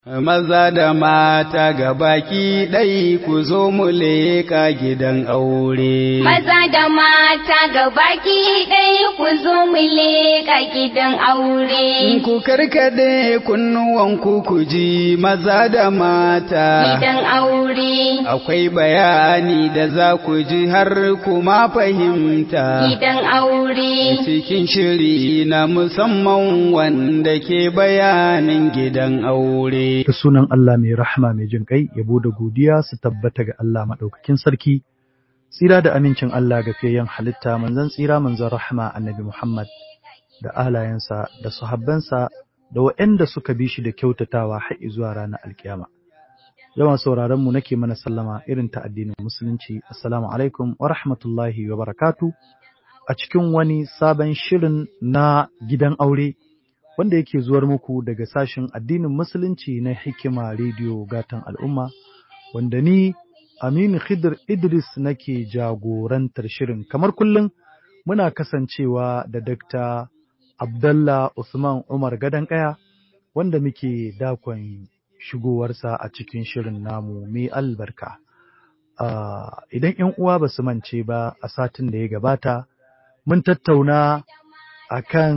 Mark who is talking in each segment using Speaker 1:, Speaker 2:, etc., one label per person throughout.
Speaker 1: Maza da mata ga baki ɗai ku zo mu leƙa gidan aure.
Speaker 2: Maza da mata ga baki ɗai ku zo mu leƙa gidan aure.
Speaker 1: Ku karkade kunnuwanku ku ji maza da mata.
Speaker 2: Gidan aure.
Speaker 1: Akwai bayani da za ku ji har kuma fahimta.
Speaker 2: Gidan aure.
Speaker 1: Cikin shiri na musamman wanda ke bayanin gidan aure.
Speaker 3: da sunan Allah mai rahama mai jin ƙai, yabo da godiya su tabbata ga Allah maɗaukakin sarki, tsira da amincin Allah ga fiyayyen halitta manzon tsira manzon rahama annabi Muhammad da alayensa da sahabbansa da waɗanda suka bi shi da kyautatawa har zuwa ranar alkiyama. Yawan sauraron mu nake mana sallama irin ta addinin musulunci assalamu alaikum wa rahmatullahi wa barakatu a cikin wani sabon shirin na gidan aure wanda yake zuwar muku daga sashen addinin musulunci na hikima rediyo gatan al'umma wanda ni Aminu Khidir Idris nake jagorantar shirin kamar kullum muna kasancewa da Dr. Abdallah Usman Umar Kaya wanda muke dakon shigowarsa a cikin shirin namu mai albarka. Uh, idan ‘yan uwa ba su mance ba a satin da ya gabata, mun tattauna a kan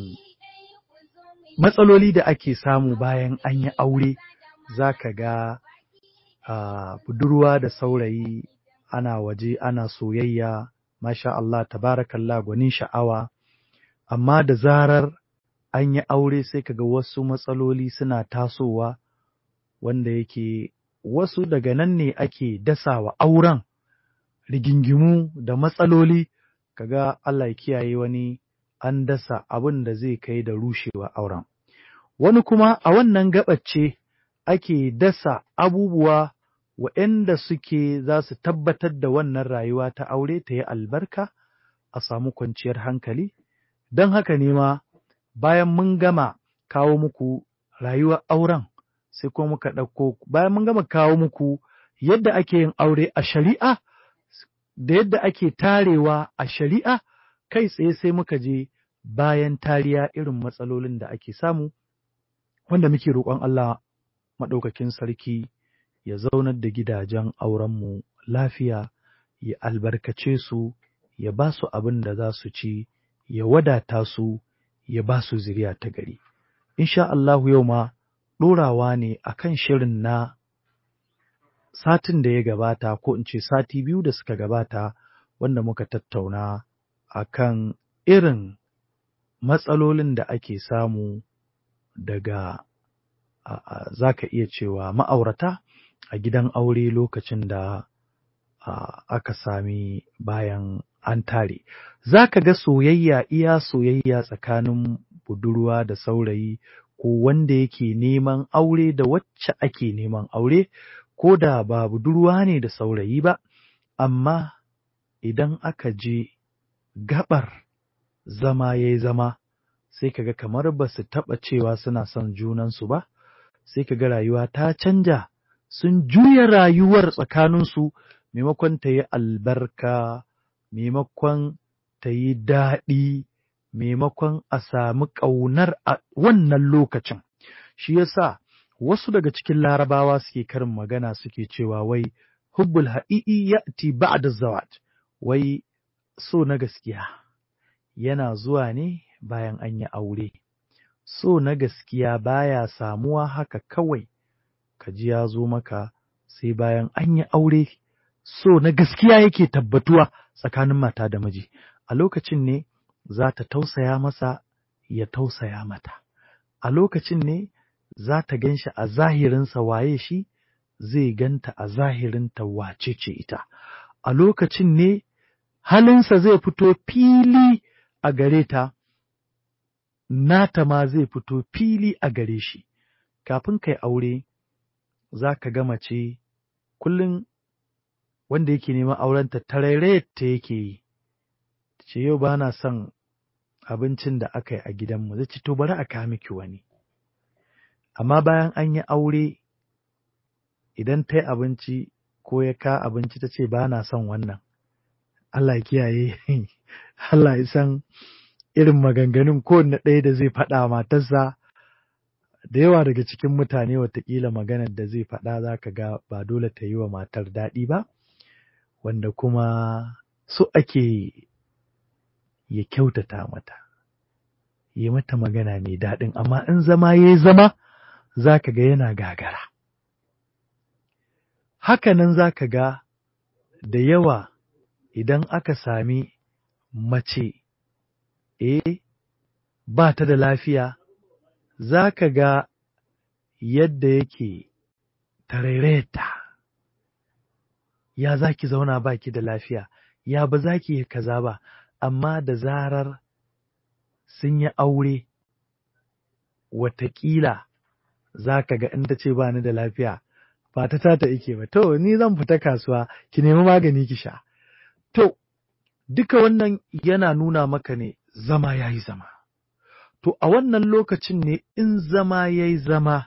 Speaker 3: matsaloli da ake samu bayan an yi aure za ka ga uh, budurwa da saurayi ana waje ana soyayya masha Allah tabarakallah gwanin sha'awa amma da zarar an yi aure sai ka ga wasu matsaloli suna tasowa wanda yake wasu daga nan ne ake dasawa auren rigingimu da matsaloli kaga Allah ya kiyaye wani an dasa abin da zai kai da rushewa auren. Wani kuma a wannan gaɓace ake dasa abubuwa waɗanda suke za su tabbatar da wannan rayuwa ta aure ta yi albarka a samu kwanciyar hankali, don haka ne ma bayan mun gama kawo muku rayuwar auren sai kuma muka ɗauko bayan mun gama kawo muku yadda ake yin aure a shari'a da yadda ake tarewa a shari'a kai tsaye sai muka je bayan tariya irin matsalolin da ake samu wanda muke roƙon Allah maɗaukakin sarki ya zaunar da gidajen aurenmu lafiya ya albarkace su ya ba su abin da za su ci ya wadata su ya ba su zuriya ta gari insha Allahu yau ma ɗorawa ne a kan shirin na satin da ya gabata ko in ce sati biyu da suka gabata wanda muka tattauna a kan irin matsalolin da ake samu daga za ka iya cewa ma'aurata a gidan aure lokacin da aka sami bayan an tare. Za ka ga soyayya iya soyayya tsakanin budurwa da saurayi ko wanda yake neman aure da wacce ake neman aure ko da ba budurwa ne da saurayi ba, amma idan aka je gabar zama ya yi zama sai kaga kamar ba su taɓa cewa suna son junansu ba, sai kaga rayuwa ta canja sun juya rayuwar tsakaninsu maimakon ta yi albarka, maimakon ta yi daɗi, maimakon a sami ƙaunar a wannan lokacin. Shi yasa wasu daga cikin larabawa suke karin magana suke cewa wai hubbul ha'i'i ya'ti ba'da zawat wai so na gaskiya yana zuwa ne bayan an yi aure. So na gaskiya baya samuwa haka kawai, ka ji ya zo maka sai bayan an yi aure, so na gaskiya yake tabbatuwa tsakanin mata da miji. A lokacin ne za ta tausaya masa ya tausaya mata. A lokacin ne za ta gan shi a zahirinsa waye shi, zai ganta a zahirinta wace ce ita. A lokacin ne halinsa zai fito fili a gare ta, nata ma zai fito fili a gare shi, kafin kai aure za ka ga mace kullum wanda yake neman aurenta tarairayar ta yake yi, ce yau ba na son abincin da aka yi a gidanmu, zai ce to bari a kawo miki wani. Amma bayan an yi aure idan ta yi abinci ko ya ka abinci ta ce ba na son wannan, Allah kiyaye, Allah ya san irin maganganun kowanne ɗaya da zai faɗa matarsa da yawa daga cikin mutane watakila maganar da zai faɗa za ka ga ba dole ta yi wa matar daɗi ba wanda kuma so ake ya kyautata mata yi mata magana mai daɗin amma in zama ya yi zama za ka ga yana gagara hakanan za ka ga da yawa idan aka sami mace eh ba ta da lafiya za ka ga yadda yake taraireta ya za ki zauna ba ki da lafiya ya ba za ki yi kaza ba amma da zarar sun yi aure watakila za ka ga in ta ce ba ni da lafiya ba ta tata ike ba to ni zan fita kasuwa ki nemi magani ki sha to duka wannan yana nuna maka ne zama ya yi zama to a wannan lokacin ne in zama ya yi zama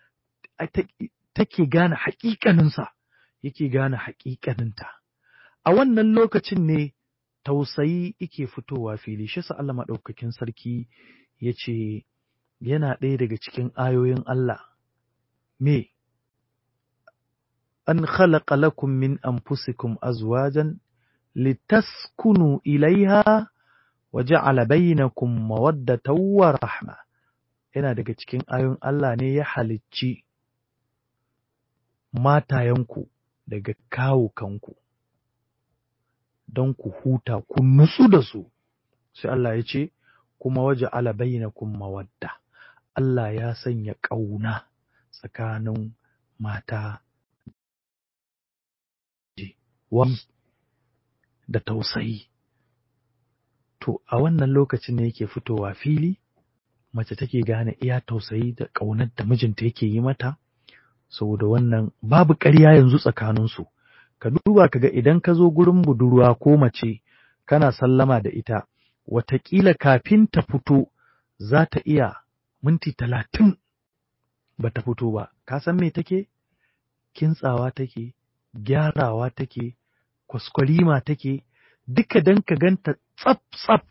Speaker 3: take gane haƙiƙaninsa yake gane haƙiƙaninta a wannan lokacin ne tausayi yake fitowa fili shi sa Allah maɗaukakin sarki ya ce yana ɗaya daga cikin ayoyin Allah me an khalaqa lakum min anfusikum azwajan litaskunu ilaiha wa ja'ala bainakum mawaddatan wa rahma yana daga cikin ayoyin Allah ne ya halicci matayenku daga kawukanku don ku huta ku nutsu da su sai Allah ya ce kuma waje ala bainakum mawadda Allah ya sanya ƙauna tsakanin mata wani da tausayi to a wannan lokacin ne yake fitowa fili mace take gane iya tausayi da ƙaunar da mijinta yake yi mata saboda wannan babu ƙarya yanzu tsakaninsu ka duba ka ga idan ka zo gurin budurwa ko mace kana sallama da ita wataƙila kafin ta fito za ta iya minti talatin ba ta fito ba ka san me take kintsawa take gyarawa take kwaskwarima take duka don ka ganta tsaf tsaf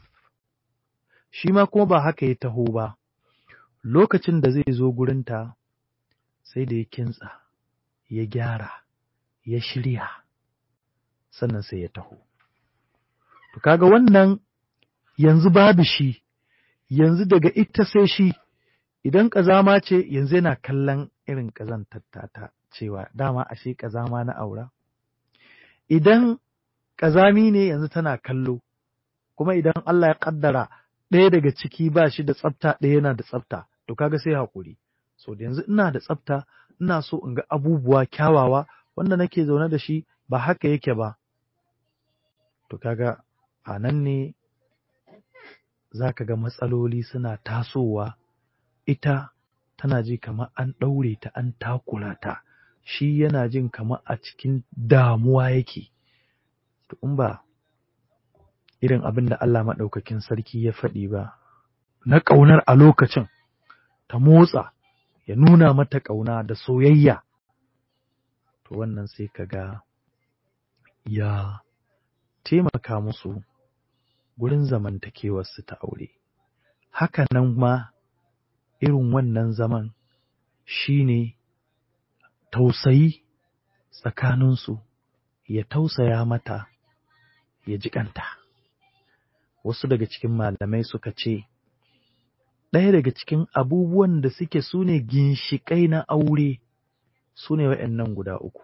Speaker 3: shi ma kuma ba haka ya taho ba lokacin da zai zo gurinta sai da ya kintsa ya gyara ya shirya sannan sai ya taho to kaga wannan yanzu babu shi yanzu daga ita sai shi idan ƙazama ce yanzu yana kallon irin ƙazantar ta cewa dama ashe ƙazama na aura idan ƙazami ne yanzu tana kallo kuma idan Allah ya ƙaddara ɗaya daga ciki ba shi da tsafta ɗaya yana da tsafta to kaga sai haƙuri so da yanzu ina da tsafta ina so in ga abubuwa kyawawa wanda nake zaune da shi ba haka yake ba to kaga a nan ne za ka ga matsaloli suna tasowa ita tana ji kamar an ɗaure ta an takura ta shi yana jin kamar a cikin damuwa yake to in ba irin abin da Allah maɗaukakin sarki ya faɗi ba na ƙaunar a lokacin ta motsa ya nuna mata ƙauna da soyayya to wannan sai ka ga ya taimaka musu gurin zamantakewarsu ta aure haka nan ma irin wannan zaman shi ne tausayi tsakaninsu ya tausaya mata ya jiƙanta wasu daga cikin malamai suka ce ɗaya daga cikin abubuwan da suke su ne ginshiƙai na aure su ne waɗannan guda uku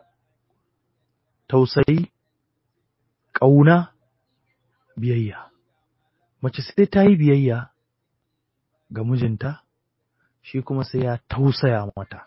Speaker 3: tausayi ƙauna biyayya mace sai ta yi biyayya ga mijinta shi kuma sai ya tausaya mata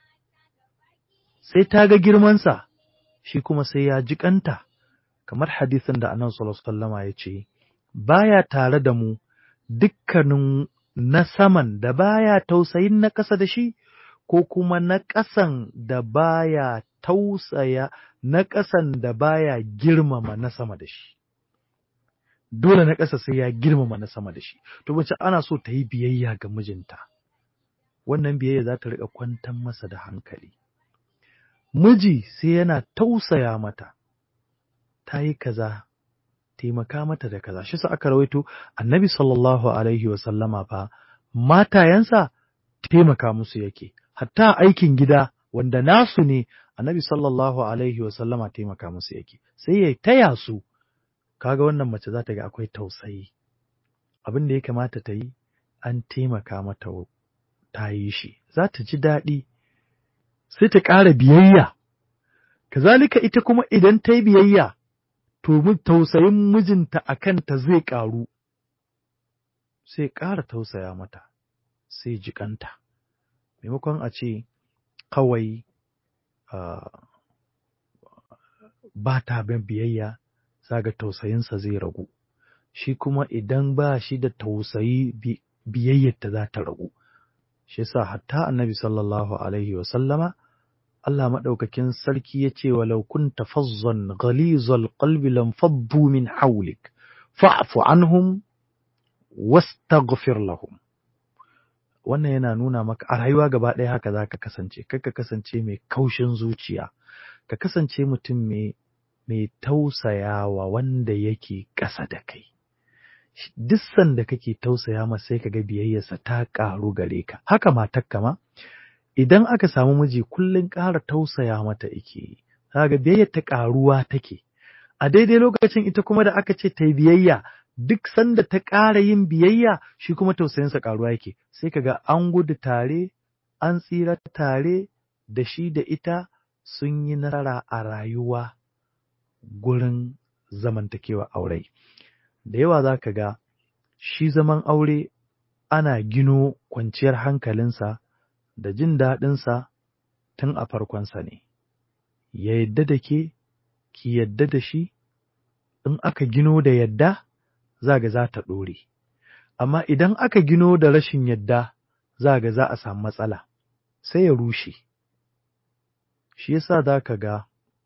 Speaker 3: sai ta ga girmansa shi kuma sai ya jiƙanta kamar hadisin da annabi sallallahu alaihi wasallama ya ce baya tare da mu dukkanin na saman da baya tausayin na ƙasa da shi ko kuma na ƙasan da baya tausaya na ƙasan da baya girmama na sama da shi dole na ƙasa sai ya girmama na sama da shi to mace ana so ta yi biyayya ga mijinta wannan biyayya za ta riƙa kwantar masa da hankali miji sai yana tausaya mata ta yi kaza taimaka mata da kaza shi sa aka rawaito annabi sallallahu alaihi wa sallama fa matayensa taimaka musu yake hatta aikin gida wanda nasu ne annabi sallallahu alaihi wasallama taimaka musu yake sai ya taya su kaga wannan mace za ta ga akwai tausayi abin da ya kamata ta yi an taimaka mata ta yi shi za ta ji daɗi sai ta ƙara biyayya kazalika ita kuma idan ta yi biyayya to tausayin mijinta a kanta zai ƙaru sai ƙara tausaya mata sai jikanta maimakon a ce kawai ba ta bin biyayya zaga tausayinsa zai ragu shi kuma idan ba shi da tausayi biyayyarta za ta ragu shi yasa hatta annabi sallallahu alaihi wa sallama Allah maɗaukakin sarki ya ce walau kunta fazzan ghalizal qalbi lam faddu min hawlik fa'fu anhum wastaghfir lahum wannan yana nuna maka a rayuwa gaba ɗaya haka za ka kasance kar ka kasance mai kaushin zuciya ka kasance mutum mai mai tausayawa wanda yake ƙasa da kai duk sanda kake tausaya masa sai kaga biyayyarsa ta ƙaru gare ka haka matarka ma idan aka samu miji kullum ƙara tausaya mata yake yi kaga biyayyar ta ƙaruwa take a daidai lokacin ita kuma da aka ce ta yi biyayya duk sanda ta ƙara yin biyayya shi kuma tausayinsa ƙaruwa yake sai kaga an gudu tare an tsira tare da shi da ita sun yi nasara a rayuwa gurin zamantakewa aure da yawa za ka ga shi zaman aure ana gino kwanciyar hankalinsa da jin daɗinsa tun a farkonsa ne ya yadda da ke ki yadda da shi in aka gino da yadda za ga za ta ɗore amma idan aka gino da rashin yadda za ga za a samu matsala sai ya rushe shi yasa za ka ga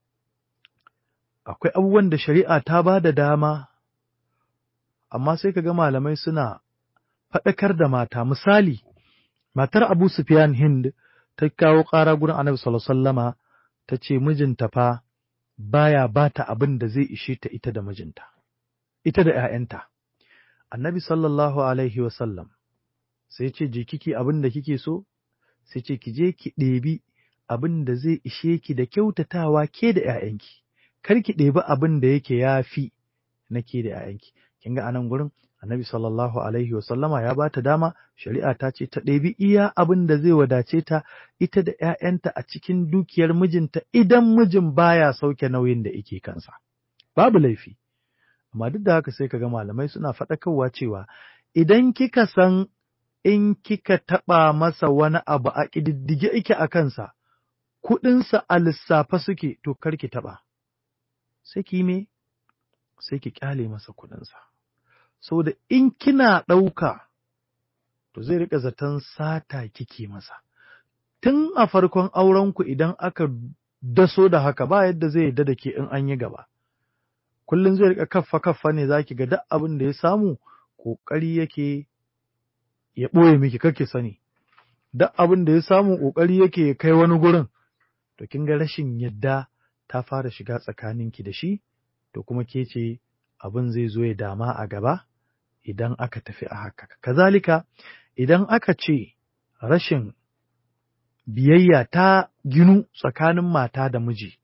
Speaker 3: akwai abubuwan da shari'a ta ba da dama amma sai ka ga malamai suna faɗakar da mata misali matar abu sufyan hind ta kawo ƙara gurin annabi sallallahu ta ce mijinta fa baya ba ta abin da zai ishe ta ita da mijinta ita da ‘ya'yanta annabi sallallahu alaihi wasallam sai ce je kiki abin da kike so sai ce ki je ki ɗebi abin da zai ishe ki da kyautatawa ke da ‘ya'yanki kar ki ɗebi abin da yake ya fi na ke da ‘ya'yanki kin ga anan gurin annabi sallallahu alaihi wasallama ya ba ta dama shari'a ta ce ta ɗebi iya abin da zai wadace ta ita da ‘ya'yanta a cikin dukiyar mijinta idan mijin baya sauke nauyin da yake kansa babu laifi amma duk da haka sai ka ga malamai suna faɗakarwa cewa idan kika san in kika taɓa masa wani abu a ƙididdige ike a kansa kuɗinsa a lissafa suke to kar ki taɓa sai ki me sai ki ƙyale masa kuɗinsa saboda in kina ɗauka to zai riƙa zaton sata kike masa tun a farkon aurenku idan aka daso da haka ba yadda zai yadda da ke in an yi gaba kullum zai riƙa kaffa kaffa ne za ki ga duk abin da ya samu ƙoƙari yake ya ɓoye miki kake sani duk abin da ya samu ƙoƙari yake ya kai wani gurin to kin ga rashin yadda ta fara shiga tsakaninki da shi to kuma ke ce abin zai zo ya dama a gaba idan aka tafi a haka kazalika idan aka ce rashin biyayya ta ginu tsakanin mata da miji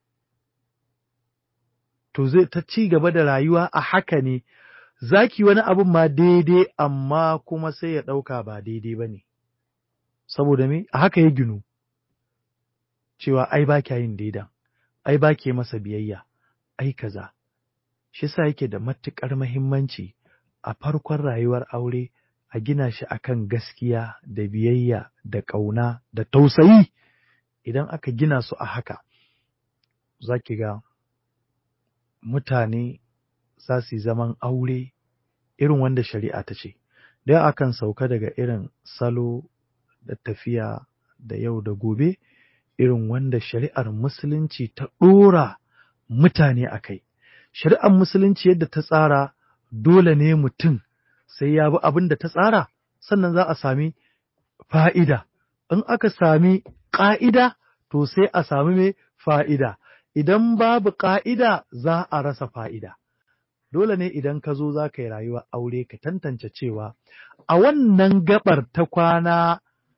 Speaker 3: to zai ta ci gaba da rayuwa a haka ne zaki wani abin ma daidai amma kuma sai ya ɗauka ba daidai ba ne saboda me a haka ya ginu cewa ai ba kya yin daidan ai ba ke masa biyayya ai kaza shi sa yake da matuƙar mahimmanci a farkon rayuwar aure a gina shi akan gaskiya da biyayya da ƙauna da tausayi idan aka gina su a haka za ki ga mutane za su yi zaman aure irin wanda shari'a ta ce don akan sauka daga irin salo da tafiya da yau da gobe irin wanda shari'ar musulunci ta ɗora mutane a kai shari'ar musulunci yadda ta tsara dole ne mutum sai ya bi abin da ta tsara sannan za a sami fa'ida in aka sami ƙa'ida to sai a sami mai fa'ida idan babu ƙa'ida za a rasa fa'ida dole ne idan ka zo za ka yi rayuwa aure ka tantance cewa a wannan gabar ta kwana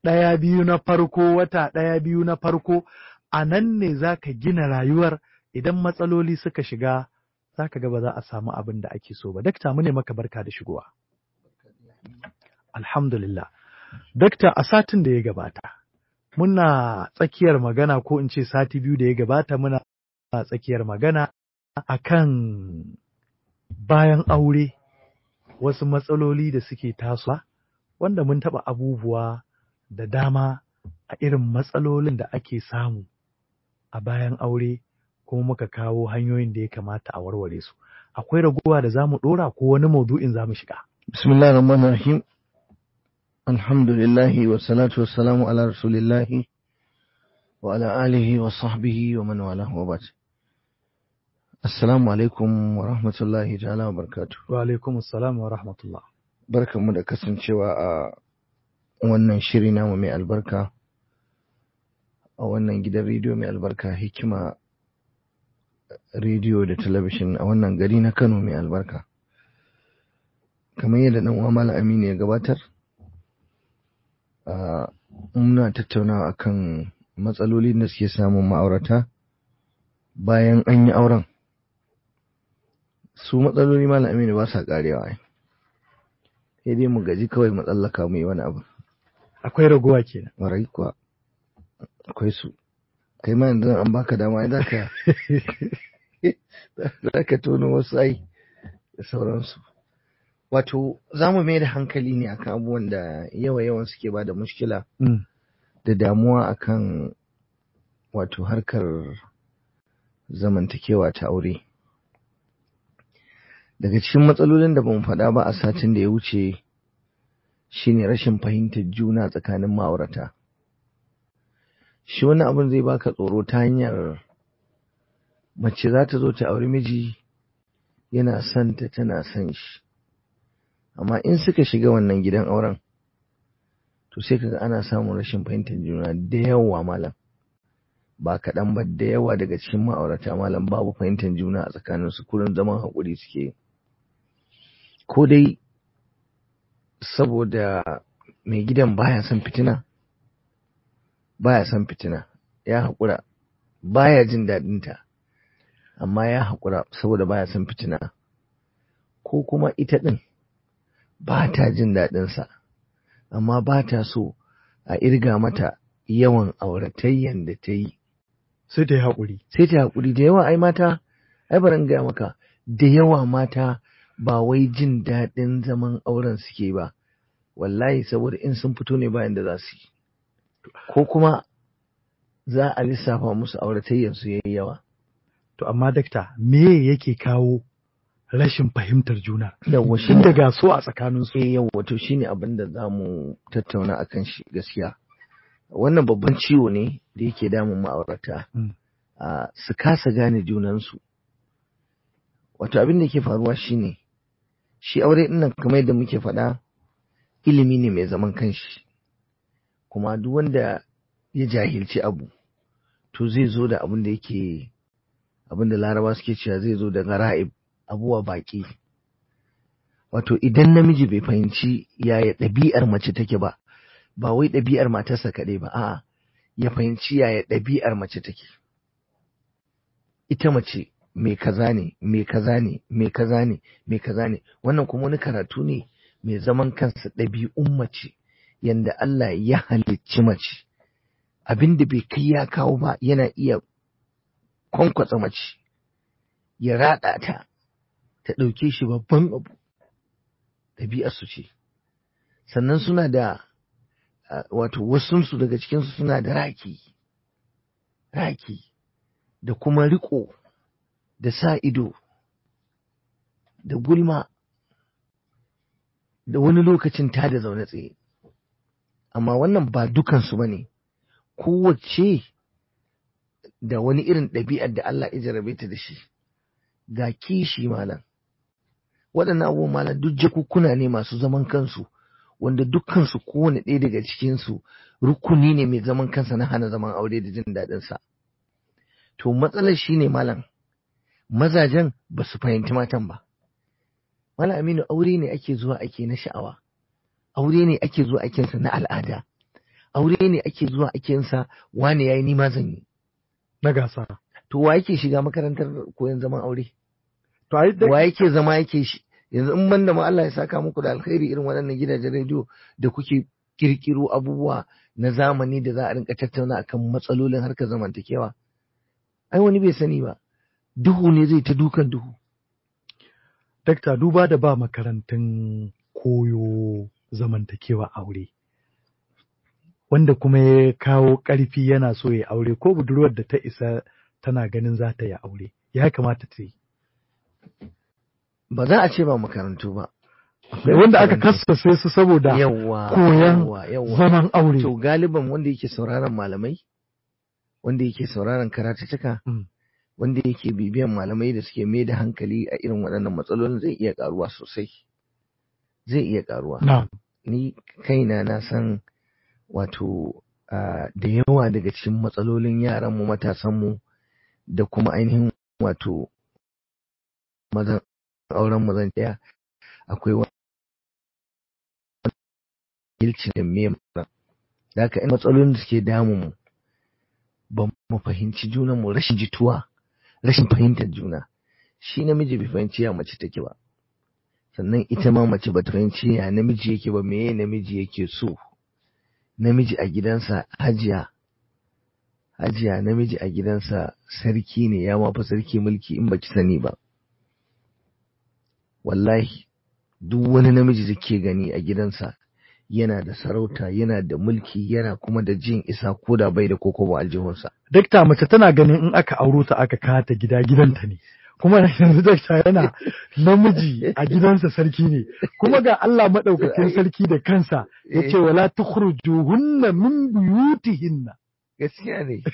Speaker 3: ɗaya biyu na farko wata ɗaya biyu na farko a nan ne za ka gina rayuwar idan matsaloli suka shiga za ka ga ba za a samu abin da ake so ba dakta mu ne maka barka da shigowa alhamdulillah dakta a satin da ya gabata muna tsakiyar magana ko in ce sati biyu da ya gabata muna tsakiyar magana akan bayan aure wasu matsaloli da suke tasowa wanda mun taɓa abubuwa da dama a irin matsalolin da ake samu a bayan aure kuma muka kawo hanyoyin da ya kamata a warware su akwai ragowa da za mu ɗora ko wani maudu'in za mu shiga
Speaker 4: bismillah rahman rahim alhamdulillahi wa salatu wa salamu ala rasulillahi wa ala alihi wa sahbihi wa man wala wa bat assalamu alaikum wa rahmatullahi ta'ala wa barakatuh
Speaker 3: wa alaikum assalam wa rahmatullah
Speaker 4: barkanmu da kasancewa a wannan shiri namu mai albarka a wannan gidan rediyo mai albarka hikima rediyo da talabishin a wannan gari na kano mai albarka kamar yadda dan uwa malam aminu ya gabatar muna tattaunawa akan matsalolin da suke samun ma'aurata bayan an yi auren su matsaloli malam aminu ba sa karewa sai dai mu gaji kawai mu tsallaka mu yi wani abu
Speaker 3: akwai ragowa kenan
Speaker 4: warai kuwa akwai su kai ma yanzu an baka dama za ka za ka tono wasu ai da sauransu wato za mu mai da hankali ne akan abubuwan da yawa yawan suke ba da mushkila da damuwa akan wato harkar zamantakewa ta aure daga cikin matsalolin da bamu faɗa ba a satin da ya wuce shine rashin fahimtar juna tsakanin ma'aurata shi wani abin zai baka tsoro ta hanyar mace za ta zo ta auri miji yana son ta tana son shi amma in suka shiga wannan gidan auren to sai kaga ana samun rashin fahimtar juna da yawa malam ba kaɗan ba da yawa daga cikin ma'aurata malam babu fahimtar juna a tsakaninsu kurin zaman haƙuri suke ko dai saboda mai gidan baya son fitina baya son fitina ya haƙura baya jin daɗinta amma ya haƙura saboda baya son fitina ko kuma ita ɗin ba ta jin daɗinsa amma ba ta so a irga mata yawan auratayyan da ta yi
Speaker 3: sai ta yi haƙuri
Speaker 4: sai ta haƙuri da yawa ai mata ai bari gaya maka da yawa mata ba wai jin daɗin zaman auren suke ba wallahi saboda in sun fito ne bayan da za su yi ko kuma za a lissafa musu auratayyan su yayi yawa
Speaker 3: to amma dakta me yake kawo rashin fahimtar juna
Speaker 4: yawa
Speaker 3: shin daga so a tsakanin su
Speaker 4: eh yawa to shine abin da zamu tattauna akan shi gaskiya wannan babban ciwo ne da yake damun ma'aurata su kasa gane junansu wato abin da ke faruwa shine shi aure ɗin nan kamar yadda muke faɗa ilimi ne mai zaman kanshi kuma duk wanda ya jahilci abu to zai zo da abin da yake abin da laraba suke cewa zai zo da gara'ib abuwa baƙi wato idan namiji bai fahimci yaya ɗabi'ar mace take ba ba wai ɗabi'ar matarsa kaɗai ba a'a ya fahimci yaya ɗabi'ar mace take ita mace mai kaza ne mai kaza ne mai kaza ne mai kaza ne wannan kuma wani karatu ne mai zaman kansa ɗabi'un mace yanda Allah ya halicci mace abin da bai kai ya kawo ba yana iya kwankwatsa mace ya raɗa ta ta ɗauke shi babban abu ɗabi'arsu ce sannan suna da wato wasunsu daga cikinsu suna da raki raki da kuma riko da sa ido da gulma da wani lokacin ta da zaune tsaye amma wannan ba dukansu ba ne kowace da wani irin ɗabi'ar da Allah ya jarabe ta da shi ga kishi malam waɗannan abubuwan malam duk jakukkuna ne masu zaman kansu wanda dukkansu kowane ɗaya daga cikinsu rukuni ne mai zaman kansa na hana zaman aure da jin daɗinsa. To matsalar shi ne malam, mazajen ba su fahimci matan ba. Malam Aminu aure ne ake zuwa ake na sha'awa, aure ne ake zuwa ake na al'ada, aure ne ake zuwa ake yin sa wane yayi ni ma zan yi
Speaker 3: na gasa
Speaker 4: to wa yake shiga makarantar koyon zaman aure
Speaker 3: to ai da
Speaker 4: wa yake zama yake shi yanzu in banda ma Allah ya saka muku da alkhairi irin waɗannan gidajen rediyo da kuke kirkiro abubuwa na zamani da za a rinka tattauna akan matsalolin harkar zamantakewa ai wani bai sani ba duhu ne zai ta dukan duhu
Speaker 3: dakta duba da ba makarantun koyo zamantakewa aure wanda kuma ya kawo ƙarfi yana so ya aure ko budurwar da ta isa tana ganin za ta yi aure ya kamata ta yi
Speaker 4: ba za a ce ba makarantu ba
Speaker 3: Akwai wanda aka kasace su saboda
Speaker 4: yawa
Speaker 3: koyan
Speaker 4: yawa yawa
Speaker 3: zaman aure
Speaker 4: to galiban wanda yake sauraron malamai wanda yake sauraron karatuttuka
Speaker 3: Mm.
Speaker 4: wanda yake bibiyan malamai da suke mai da hankali a irin waɗannan matsalolin zai iya karuwa sosai zai iya karuwa
Speaker 3: na
Speaker 4: ni kaina na san wato ah, da yawa daga cikin matsalolin yaranmu matasanmu da kuma ainihin wato mazan auren mazan ɗaya akwai wani ilci da me da haka in matsalolin da suke damun mu ba mu fahimci junan mu rashin jituwa rashin fahimtar juna shi namiji bai fahimci ya mace take ba sannan ita ma mace bata fahimci ya namiji yake ba meye namiji yake so namiji a gidansa hajiya hajiya namiji a gidansa sarki ne ya mafi sarki mulki in baki sani ba wallahi duk wani namiji da ke gani a gidansa yana da sarauta yana da mulki yana kuma da jin isa ko da bai da koko ba aljihunsa
Speaker 3: dakta mace tana ganin in aka auro ta aka kawo ta gida gidanta ne kuma yanzu dakta yana namiji a gidansa sarki ne kuma ga Allah madaukakin sarki da kansa yace wala tukhrujuhunna min buyutihinna
Speaker 4: gaskiya ne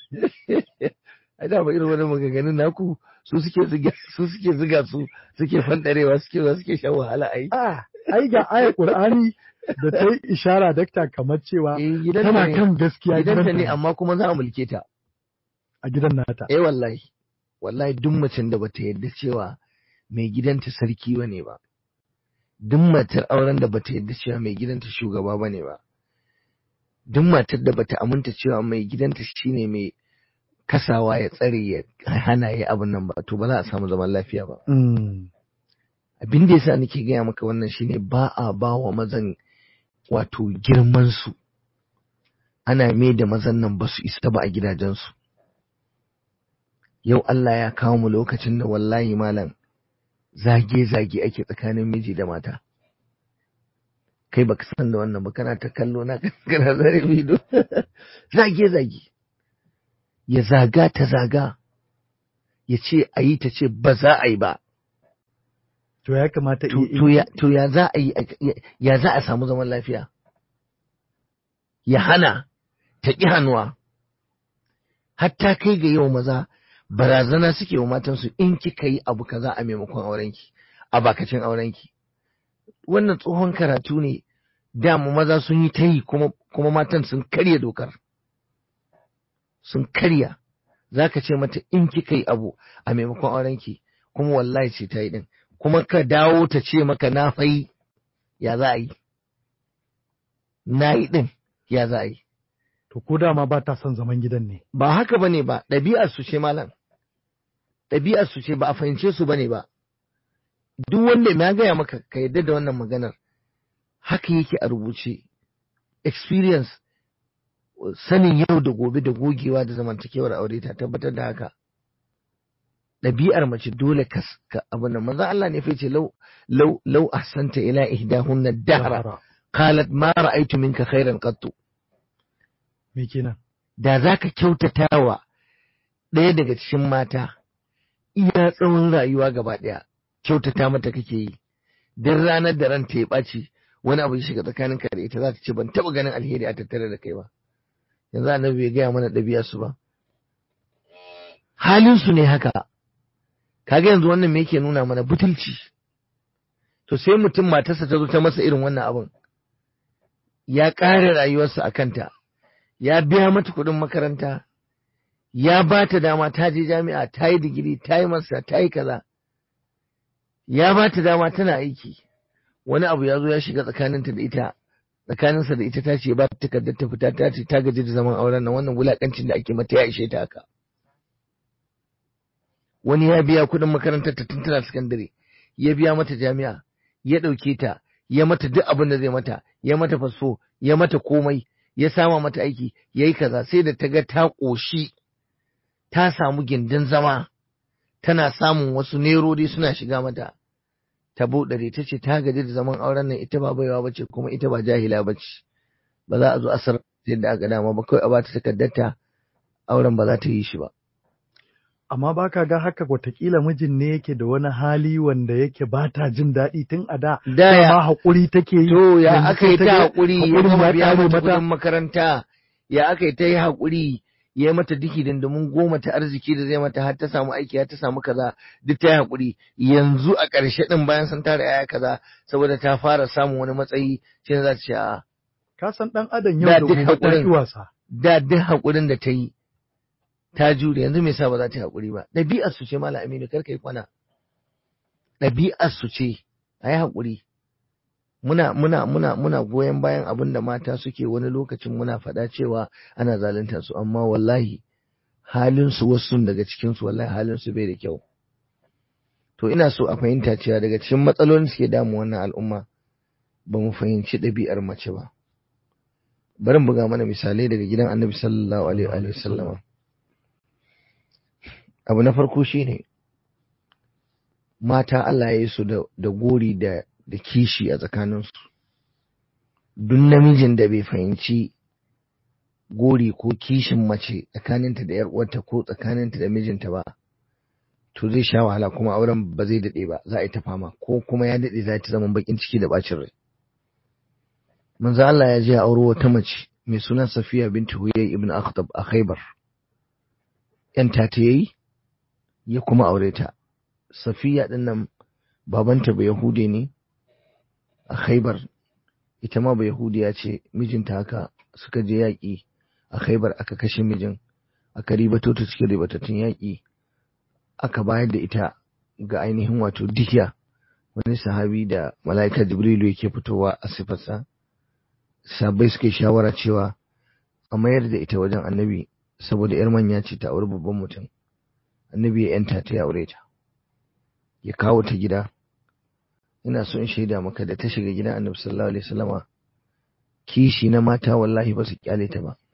Speaker 4: a da ba irin wani maganganun naku su suke ziga su suke ziga su suke fandarewa suke suke shan wahala ai
Speaker 3: a ai ga ayar qur'ani da ta yi ishara dakta kamar cewa
Speaker 4: Eh, gidanta
Speaker 3: tana
Speaker 4: ne.
Speaker 3: kan gaskiya
Speaker 4: gidanta ne
Speaker 3: gidanta
Speaker 4: amma kuma za a mulke ta
Speaker 3: a gidan nata
Speaker 4: eh wallahi wallahi duk macen da bata yarda cewa mai gidanta sarki bane ba duk matar auren da bata yarda cewa mai gidanta shugaba bane ba duk matar da bata aminta cewa mai gidanta shine mai kasawa ya tsare ya hana ya abin nan ba to ba za a samu zaman lafiya ba
Speaker 3: Mm.
Speaker 4: abin da yasa nake gaya maka wannan shine ba a ba wa mazan wato girman su ana mai da mazan nan ba su isa ba a gidajensu yau Allah ya kawo mu lokacin da wallahi malam zage-zage ake tsakanin miji da mata kai baka san da wannan ba kana ta kallo na kana zare ido zage-zage ya zaga ta zaga ya ce a yi ta ce ba za a yi ba
Speaker 3: to ya kamata
Speaker 4: to
Speaker 3: i-
Speaker 4: to ya to ya za a yi ya- ya za a samu zaman lafiya ya hana ta ƙi hannuwa hatta kai ga yau maza barazana suke wa matansu in kika yi abu kaza a maimakon aurenki a bakacin aurenki wannan tsohon karatu ne dama maza sun yi ta yi kuma kuma matan sun karya dokar sun karya za ka ce mata in kika yi abu a maimakon aurenki kuma wallahi ce ta yi din kuma ka dawo ta ce maka na fai ya za a yi na yi din ya za a yi
Speaker 3: to ko dama ba ta son zaman gidan ne
Speaker 4: ba haka bane ba ɗabi'ar su ce malam ɗabi'ar su ce ba a fahimce su bane ba duk wanda na gaya maka ka yadda da wannan maganar haka yake a rubuce experience sanin yau da gobe da gogewa da zamantakewar aure ta tabbatar da haka ɗabi'ar mace dole ka ka abu nan manzo Allah ne fa ce lau lau lau ahsanta ila ihdahunna dahra qalat ma ra'aytu minka khairan qattu
Speaker 3: me kenan
Speaker 4: da za ka kyautata wa ɗaya daga cikin mata iya tsawon rayuwa gaba ɗaya kyautata mata kake yi don ranar da ranta ya ɓaci wani abu ya shiga tsakanin ka da ita za ta ce ban taɓa ganin alheri a tattare da kai ba yanzu annabi bai gaya mana ɗabi'a su ba halin su ne haka kaga yanzu wannan me yake nuna mana butulci to sai mutum matarsa ta zo ta masa irin wannan abin ya ƙare rayuwarsa a kanta ya biya mata kuɗin makaranta, ya ba ta dama ta je jami'a ta yi digiri, ta yi masa, ta yi kaza, ya ba ta dama tana aiki, wani abu ya zo ya shiga tsakaninta da ita, tsakaninsa da ita ta ce ba ta takardar ta fita ta ce ta gaji da zaman auren nan wannan wulakancin da ake mata ya ishe ta haka wani ya biya kuɗin makarantar ta tun tana sakandare ya biya mata jami'a ya ɗauke ta ya mata duk abin da zai mata ya mata fasfo ya mata komai ya sama mata aiki ya yi kaza sai da ta ga ta ƙoshi ta samu gindin zama tana samun wasu nerori suna shiga mata ta buɗare ta ce ta gaji da zaman auren nan ita ba baiwa ba ce kuma ita ba jahila ba ce ba za a zo asar yadda aka dama ba kawai a bata takardarta auren ba za ta yi shi ba
Speaker 3: amma ba ka ga haka watakila mijin ne yake da wani hali wanda yake ba ta jin daɗi tun a da
Speaker 4: Da ya-
Speaker 3: dama haƙuri take yi
Speaker 4: To ya
Speaker 3: yanzu
Speaker 4: aka
Speaker 3: sai
Speaker 4: yi
Speaker 3: ta
Speaker 4: ta
Speaker 3: ga
Speaker 4: haƙuri ya
Speaker 3: haƙurin
Speaker 4: gama
Speaker 3: ya
Speaker 4: biya
Speaker 3: ƙare
Speaker 4: mata
Speaker 3: mata
Speaker 4: kuɗin makaranta ya aka yi ta yi haƙuri ya yi mata diki dindimin goma ta arziki da zai mata har ta samu aiki har ta samu kaza duk ta yi haƙuri yanzu a ƙarshe ɗin bayan sun tara yaya kaza saboda ta fara samun wani matsayi shi za ta ce a
Speaker 3: ka san ɗan adam
Speaker 4: Da
Speaker 3: yau da
Speaker 4: duk
Speaker 3: gobe ta
Speaker 4: haƙurin.
Speaker 3: ƙi wasa
Speaker 4: da duk haƙurin da ta yi ta jure yanzu me yasa ba za ta yi haƙuri ba ɗabi'ar su ce mala aminu kar yi kwana ɗabi'ar su ce a yi haƙuri muna muna muna muna goyon bayan abin da mata suke wani lokacin muna faɗa cewa ana zalunta su amma wallahi halin su wasu daga cikin su wallahi halin su bai da kyau to ina so a fahimta cewa daga cikin matsalolin suke damu wannan al'umma ba mu fahimci ɗabi'ar mace ba bari in buga mana misalai daga gidan annabi sallallahu alaihi wa sallama abu na farko shine mata Allah ya yi su da, da gori da, da kishi a tsakaninsu duk namijin da bai fahimci gori ko kishin mace tsakaninta da 'yar uwarta ko tsakaninta da mijinta ba to zai sha wahala kuma auren ba zai daɗe ba za a yi ta fama ko kuma ya daɗe za ta zama bakin ciki da bacin rai manzo Allah ya je ya auro wata mace mai suna Safiya binti Huyay ibn Akhtab a Khaybar yan ta ta yayi ya kuma aure ta Safiya din nan babanta ba Yahude ne a Khaybar ita ma ba Yahudiya ce mijinta haka suka je yaƙi a Khaybar aka kashe mijin aka ribato ta cikin ribatattun yaƙi aka bayar da ita ga ainihin wato dihiya wani sahabi da mala'ika Jibrilu yake fitowa a sifarsa sabai suke shawara cewa a mayar da ita wajen annabi saboda yar manya ce ta auri babban mutum annabi ya yanta ta ya aure ta ya kawo ta gida ina so in shaida maka da ta shiga gidan annabi sallallahu alaihi wasallama kishi na mata wallahi ba su kyale ta ba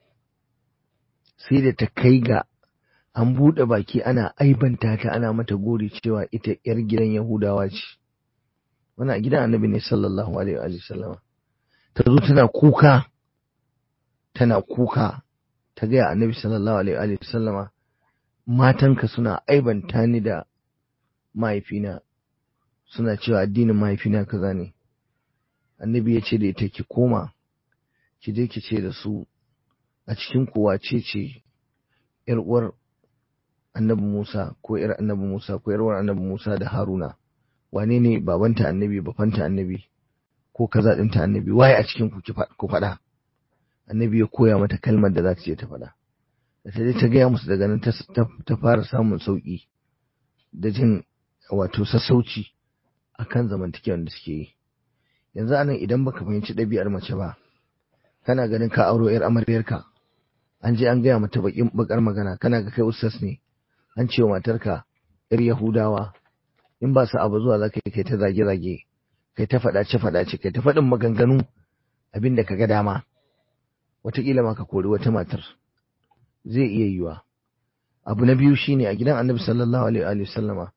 Speaker 4: sai da ta kai ga an buɗe baki ana aibanta ta ana mata gori cewa ita yar gidan yahudawa ce wannan a gidan annabi ne sallallahu alaihi wa sallama ta zo tana kuka tana kuka ta gaya annabi sallallahu alaihi wa sallama matanka suna aibanta ni da mahaifina suna cewa addinin mahaifina kaza ne annabi ya ce da ita ki koma ki je ki ce da su a cikin kuwa ce ce yar uwar annabi Musa ko yar annabi Musa ko yar uwar annabi Musa da Haruna wane ne babanta annabi bafanta annabi ko kaza ɗinta annabi waye a cikin ku ku faɗa annabi ya koya mata kalmar da za ta je ta faɗa da ta je ta gaya musu daga nan ta fara samun sauƙi da jin wato sassauci akan zamantakewar da suke yi yanzu anan idan baka fahimci ɗabi'ar mace ba kana ganin ka auro yar amaryarka an je an gaya mata bakin bakar magana kana ga kai ustaz ne an ce wa matarka yar yahudawa in ba su abu zuwa za ka kai ta zage-zage kai ta faɗace-faɗace kai ta faɗin maganganu abin da ka ga dama wataƙila ma ka kori wata matar zai iya yiwa abu na biyu shine a gidan annabi sallallahu alaihi wa sallama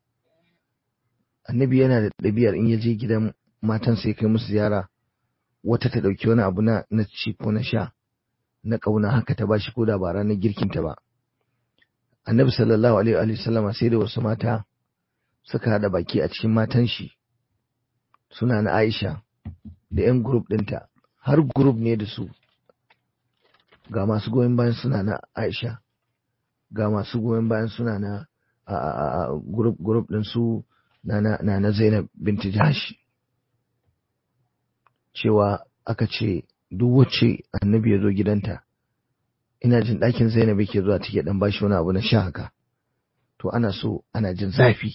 Speaker 4: annabi yana da ɗabi'ar in ya je gidan matan sai kai musu ziyara wata ta ɗauki wani abu na na ci ko na sha na ƙauna haka ta bashi ko da ba ranar girkinta ba annabi sallallahu alaihi wa sallama sai da wasu mata suka haɗa baki a cikin matan shi suna na Aisha da 'yan grup ɗinta har grup ne da su ga masu goyon bayan suna na Aisha ga masu goyon bayan suna na a grup grup ɗin su na na na Zainab binti Jahsh cewa aka ce duk wacce annabi ya zo gidanta ina jin ɗakin Zainab yake zuwa take dan bashi wani abu na sha haka to ana so ana jin zafi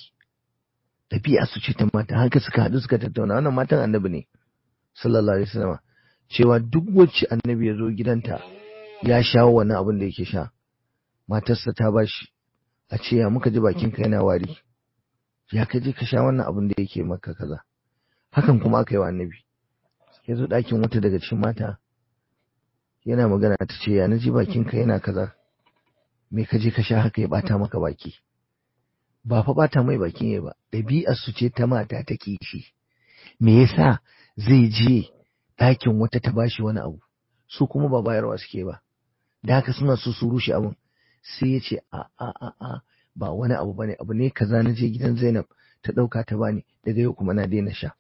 Speaker 4: ɗabi'a su ce ta mata haka suka haɗu suka tattauna wannan matan annabi ne sallallahu alaihi wasallam cewa duk wacce annabi ya zo gidanta ya shawo wani abin da yake sha matarsa ta bashi a ce ya muka ji bakinka yana wari ya ka je ka sha wannan abin da yake maka kaza hakan kuma aka yi wa annabi ya zo ɗakin wata daga cikin mata yana magana ta ce ya na ji bakinka yana kaza me ka je ka sha haka ya bata maka baki ba fa bata mai baki ne ba ɗabi'ar su ce ta mata ta kishi me yasa zai je ɗakin wata ta bashi wani abu su kuma ba bayarwa suke ba da haka suna so su rushe abin sai ya ce a a a a ba wani abu bane abu ne kaza na je gidan Zainab ta ɗauka ta bani daga yau kuma na daina sha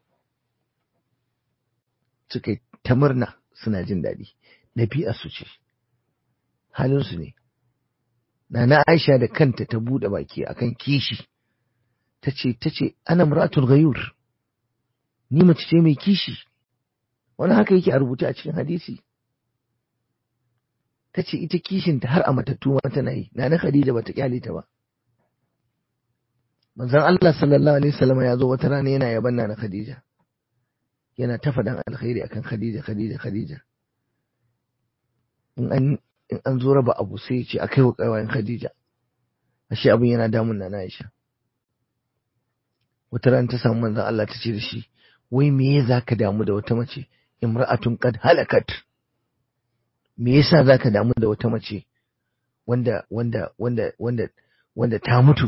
Speaker 4: suka yi ta murna suna jin daɗi ɗabi'ar su ce halin su ne Nana Aisha da kanta ta buɗe baki akan kishi ta ce ta ce ana muratul ghayur ni mace ce mai kishi wani haka yake a rubuce a cikin hadisi ta ce ita kishinta har a matattu ma tana yi Nana Khadija bata kyale ta ba manzon Allah sallallahu alaihi wasallam ya zo wata rana yana yaban Nana Khadija yana ta faɗan alkhairi akan Khadija Khadija Khadija in an in an zo raba abu sai ce a kai wa ƙawayen Khadija ashe abin yana damun na Aisha wata ran ta samu manzon Allah ta ce da shi wai me ya zaka damu da wata mace imra'atun qad halakat me yasa zaka damu da wata mace wanda wanda wanda wanda wanda ta mutu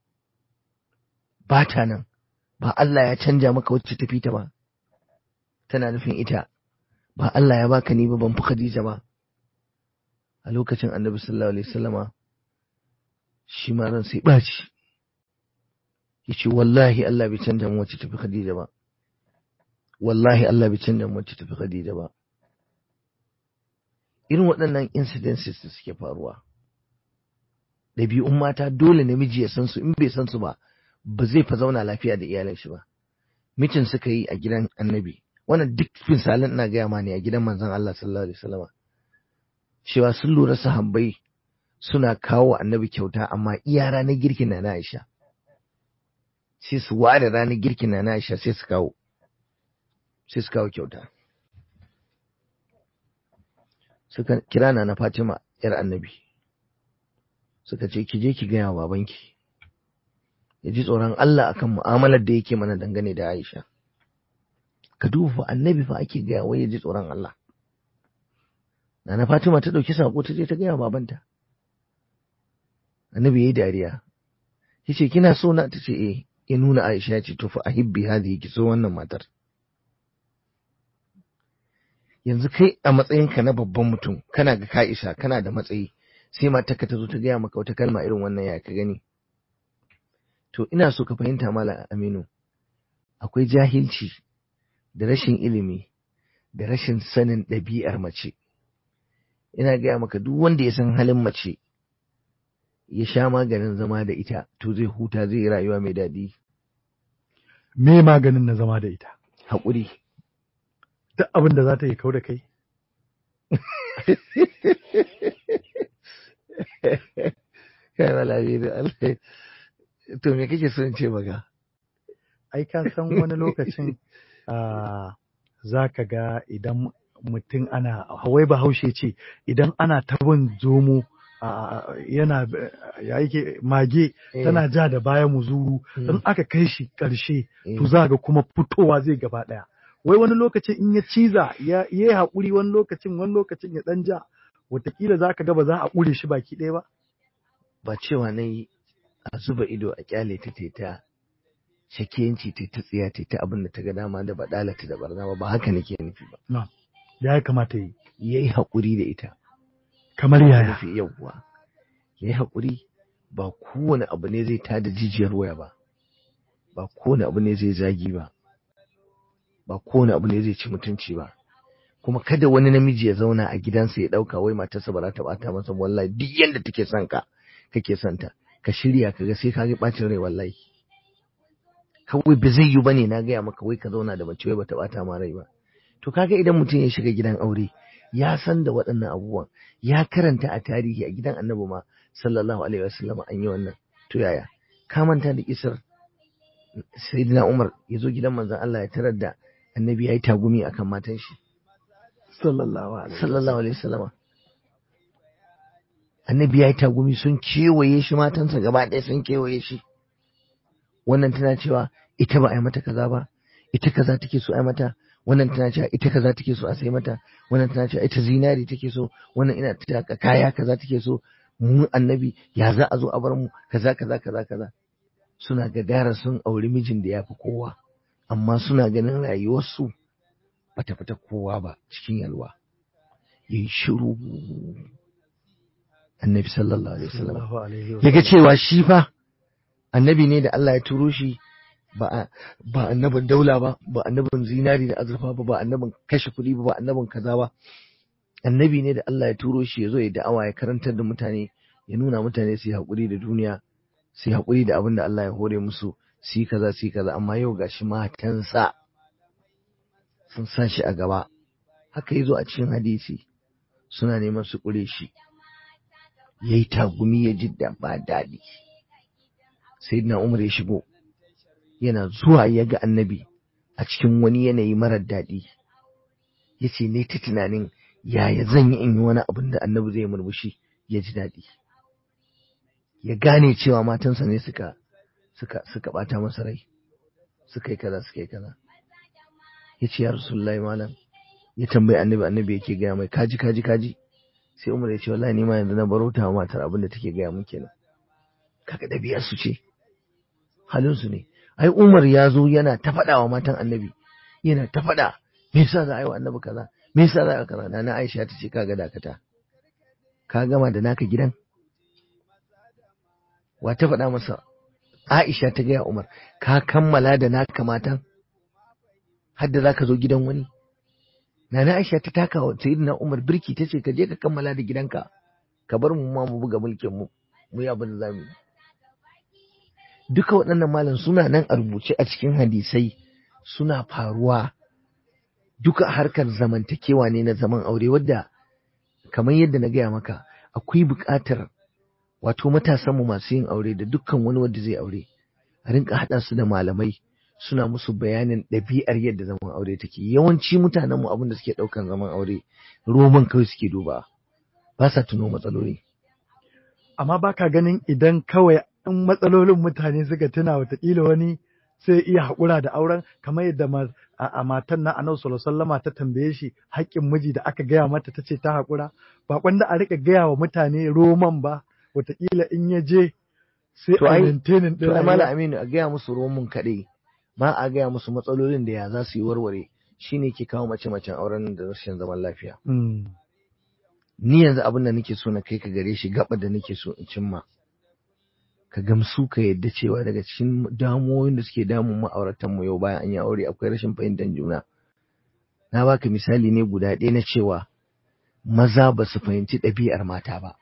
Speaker 4: ba ta nan ba Allah ya canja maka wacce ta fita ba tana nufin ita ba Allah ya baka ni ba ban fi Khadija ba a lokacin annabi sallallahu alaihi wasallama shi ma ran sai ɓaci ya ce wallahi Allah bai canja mu wacce tafi Khadija ba wallahi Allah bai canja mu wacce tafi Khadija ba irin waɗannan incidences da suke faruwa ɗabi'un mata dole namiji ya san su in bai san su ba ba zai fa zauna lafiya da iyalan shi ba mitin suka yi a gidan annabi wannan duk misalan ina gaya ma ne a gidan manzon Allah sallallahu alaihi wasallama cewa sun lura sahabbai suna kawo annabi kyauta amma iya ranar girkin na na Aisha sai su ware ranar girkin na na Aisha sai su kawo sai su kawo kyauta suka kira na na Fatima yar annabi suka ce ki je ki gaya wa babanki ya ji tsoron Allah akan mu'amalar da yake mana dangane da Aisha ka duba fa annabi fa ake gaya wai ya ji tsoron Allah Nana Fatima ta ɗauki saƙo ta je ta gaya babanta. Annabi ya yi dariya. Ya ce, Kina so na? Ta ce, Eh, ya nuna Aisha ya ce, To fa ahibbi hadhihi ki so wannan matar. Yanzu kai a matsayinka na babban mutum, kana ga ka isa, kana da matsayi, sai matarka ta zo ta gaya maka wata kalma irin wannan ya ka gani. To ina so ka fahimta Malam Aminu, akwai jahilci da rashin ilimi da rashin sanin ɗabi'ar mace. ina gaya maka duk wanda ya san halin mace ya sha maganin zama da ita to zai huta zai rayuwa mai daɗi
Speaker 3: Me maganin na zama da ita?
Speaker 4: haƙuri
Speaker 3: Duk abin da za ta yi kau da kai?
Speaker 4: kai malami da Allah to me kake so in ce maka
Speaker 3: Ai, ka san wani lokacin ah, za ka ga idan mutum ana, hawai bahaushe ce, idan ana tabin zomo ah, yana ya yake mage tana ja da baya muzuru in aka kai shi ƙarshe to za ga kuma fitowa zai gaba ɗaya. Wai wani lokacin in ya ciza ya yi haƙuri wani lokacin wani lokacin ya ɗan ja wataƙila za ka ga ba za a ƙure shi baki ɗaya ba.
Speaker 4: ba cewa na yi a zuba ido a kyale ta ta ta shakiyanci ta ta tsiya ta ta abin da ta ga dama da badalata da barna ba ba haka nake nufi ba
Speaker 3: Ya kamata yi.
Speaker 4: yayi haƙuri da ita
Speaker 3: Kamar yaya.
Speaker 4: nufi yawwa yayi haƙuri ba kowane abu ne zai tada jijiyar waya ba ba kowane abu ne zai zagi ba ba kowane abu ne zai ci mutunci ba kuma kada wani namiji ya zauna a gidansa ya ɗauka wai matarsa ba za ta bata masa ba, wallahi duk yanda take son ka kake son ta ka shirya ka ga sai ka ga bacin rai wallahi kawai ba zai yi bane na gaya maka wai ka zauna da mace wai bata bata ma rai ba to kaga idan mutum ya shiga gidan aure ya san da waɗannan abubuwan ya karanta a tarihi a gidan annabi ma sallallahu alaihi wasallam an yi wannan to yaya ka manta da kisar sayyidina Umar ya zo gidan manzon Allah ya tarar da annabi ya yi tagumi akan matan shi
Speaker 3: sallallahu alaihi
Speaker 4: sallallahu alaihi wasallama annabi ya yi tagumi sun kewaye shi matansa gaba ɗaya sun kewaye shi wannan tana cewa ita ba a yi mata kaza ba ita kaza take so a yi mata wannan tana cewa ita kaza take so a sai mata wannan tana cewa ita zinari take so wannan ina ta kaya kaza take so mu annabi ya za a zo a bar mu kaza kaza kaza kaza suna gadara sun auri mijin da ya fi kowa amma suna ganin rayuwarsu bata fita kowa ba cikin yalwa yayi shiru annabi sallallahu alaihi wasallam
Speaker 3: sallallahu alaihi
Speaker 4: yaga cewa shi fa annabi ne da Allah ya turo shi ba ba annabin daula ba ba annabin zinari da azurfa ba ba annabin kashe kuɗi ba ba annabin kaza ba annabi ne da Allah ya turo shi ya zo ya da'awa ya karantar da mutane ya nuna mutane su yi haƙuri da duniya su yi haƙuri da abin da Allah ya hore musu su yi kaza su yi kaza amma yau gashi matansa sun sa shi a gaba haka ya zo a cikin hadisi suna neman su ƙure shi ya yi tagumi ya ji da ba daɗi sai na umar ya shigo yana zuwa ya ga annabi a cikin wani yanayi marar daɗi ya ce ne ta tunanin yaya zan yi in yi wani abin da annabi zai murmushi ya ji daɗi ya gane cewa matansa ne suka suka suka ɓata masa rai suka yi kaza suka yi kaza ya ce ya rasulullahi malam ya tambayi annabi annabi yake gaya mai kaji kaji kaji sai umar ya ce wallahi ni ma yanzu na baro ta matar abin da take gaya mun kenan kaga ɗabi'ar su ce halin su ne ai umar ya zo yana ta faɗa wa matan annabi yana ta faɗa me yasa za a yi wa annabi kaza me yasa za a yi kaza na Aisha ta ce kaga dakata ka gama da naka gidan wa ta faɗa masa Aisha ta gaya Umar ka kammala da naka matan har da zaka zo gidan wani Nana Aisha ta taka wa Sayyidina Umar birki ta ce ka je ka kammala da gidanka ka bar mu ma mu buga mulkin mu mu yi abin da zamu yi duka waɗannan malam suna nan a rubuce a cikin hadisai suna faruwa duka harkar zamantakewa ne na zaman aure wadda kamar yadda na gaya maka akwai buƙatar wato matasanmu masu yin aure da dukkan wani wanda zai aure a rinka haɗa su da malamai suna musu bayanin ɗabi'ar yadda zaman aure take yawanci mutanenmu abin da suke ɗaukan zaman aure roman kawai suke duba ba sa tuno matsaloli
Speaker 3: amma baka ganin idan kawai in matsalolin mutane suka tuna watakila wani sai iya haƙura da auren kamar yadda a matan na anau sallama ta tambaye shi haƙƙin miji da aka gaya mata ta ce ta haƙura ba kwanda a rika gaya wa mutane roman ba watakila in ya je sai
Speaker 4: To
Speaker 3: a
Speaker 4: ai-
Speaker 3: maintainin
Speaker 4: to
Speaker 3: ɗin
Speaker 4: ai mala
Speaker 3: rayuwa.
Speaker 4: aminu a gaya musu roman kaɗai ba a gaya musu matsalolin da ya za su yi warware shine ke kawo mace-macen auren da rashin zaman lafiya
Speaker 3: Mm.
Speaker 4: ni yanzu abin da nake so na kai ka gare shi gaba da nake so in cimma ka gamsu ka yadda cewa daga cikin damuwoyin da suke damun ma'auratan mu yau bayan an yi aure akwai rashin fahimtar juna na baka misali ne guda ɗaya na cewa maza ba su fahimci ɗabi'ar mata ba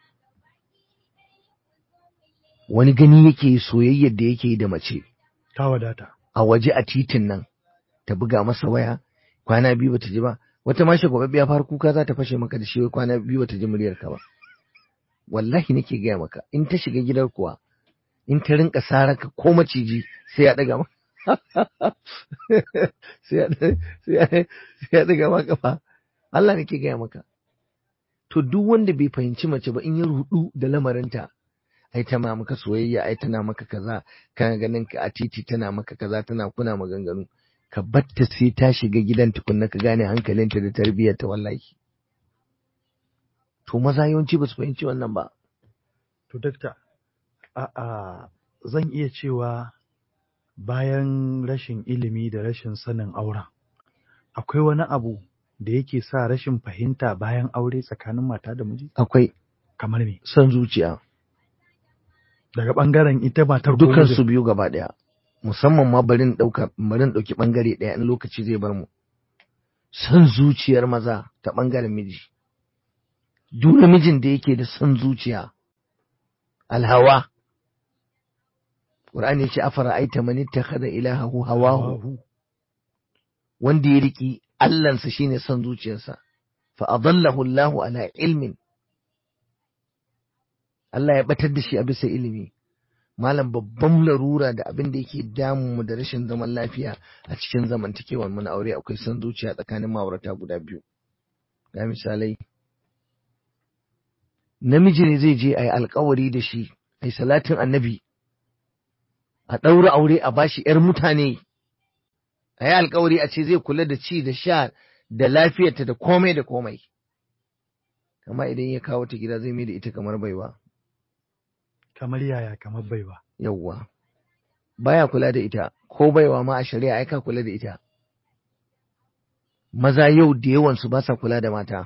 Speaker 4: wani gani yake yi soyayyar da yake yi da mace
Speaker 3: ta wadata
Speaker 4: a waje a titin nan ta buga masa waya kwana biyu bata ji ba wata ma shagwababbiya far kuka za ta fashe maka da shi wai kwana biyu bata ji muryar ka ba wallahi nake gaya maka in ta shiga gidan kuwa in ta rinka saraka ko maciji sai ya daga ma sai ya sai ya sai ya daga ma kafa Allah nake gaya maka to duk wanda bai fahimci mace ba in ya rudu da lamarinta ai tana maka soyayya ai tana maka kaza kana ganin ka a titi tana maka kaza tana kuna maganganu ka batta sai ta shiga gidan tukunna ka gane hankalinta da tarbiyyarta wallahi to maza yawanci ba su fahimci wannan ba
Speaker 3: To, dakta, a zan iya cewa bayan rashin ilimi da rashin sanin auren, akwai wani abu da yake sa rashin fahimta bayan aure tsakanin mata da miji?
Speaker 4: akwai
Speaker 3: Kamar me?
Speaker 4: son zuciya
Speaker 3: Daga ɓangaren ita matar ko
Speaker 4: dukan
Speaker 3: mijin?
Speaker 4: su biyu gaba daya musamman ma barin dauka barin dauki bangare daya in lokaci zai bar mu son zuciyar maza ta bangaren miji duk namijin da yake da son zuciya alhawa Qur'ani ya ce afara aita man ittakhadha ilahahu hawahu
Speaker 3: Hawahu.
Speaker 4: wanda ya riki Allahnsa shine son zuciyarsa fa adallahu Allahu ala ilmin Allah ya batar da shi a bisa ilimi malam babban larura da abin da yake damun mu da rashin zaman lafiya a cikin zamantakewar mu na aure akwai son zuciya tsakanin ma'aurata guda biyu ga misalai namiji ne zai je a yi alkawari da shi a yi salatin annabi a ɗaura aure a bashi ‘yar mutane a yi alkawari a ce zai kula da ci da sha da lafiyarta da komai da komai amma idan ya kawo ta gida zai mai da ita kamar baiwa
Speaker 3: kamar yaya kamar baiwa
Speaker 4: yawwa baya kula da ita ko baiwa ma a shari'a ai ka kula da ita maza yau da yawansu ba sa kula da mata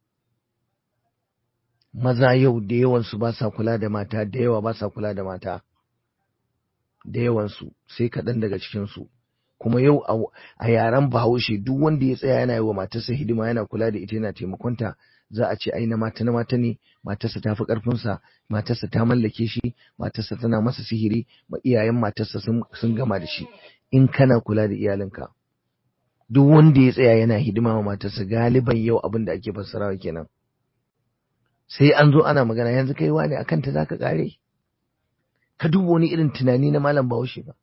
Speaker 4: maza yau da yawansu ba sa kula da mata da yawa ba sa kula da mata da yawansu sai kaɗan daga cikinsu kuma yau a yaren bahaushe duk wanda ya tsaya yana yi wa matarsa hidima yana kula da ita yana taimakonta za a ce ai na mata na mata ne matarsa ta fi ƙarfinsa matarsa ta mallake shi matarsa tana masa sihiri ma iyayen matarsa sun gama da shi in kana kula da iyalinka duk wanda ya tsaya yana hidima wa matarsa galiban yau abin da ake fassarawa kenan sai an zo ana magana yanzu kai wani akan ta zaka kare ka duba wani irin tunani na malam bahaushe ba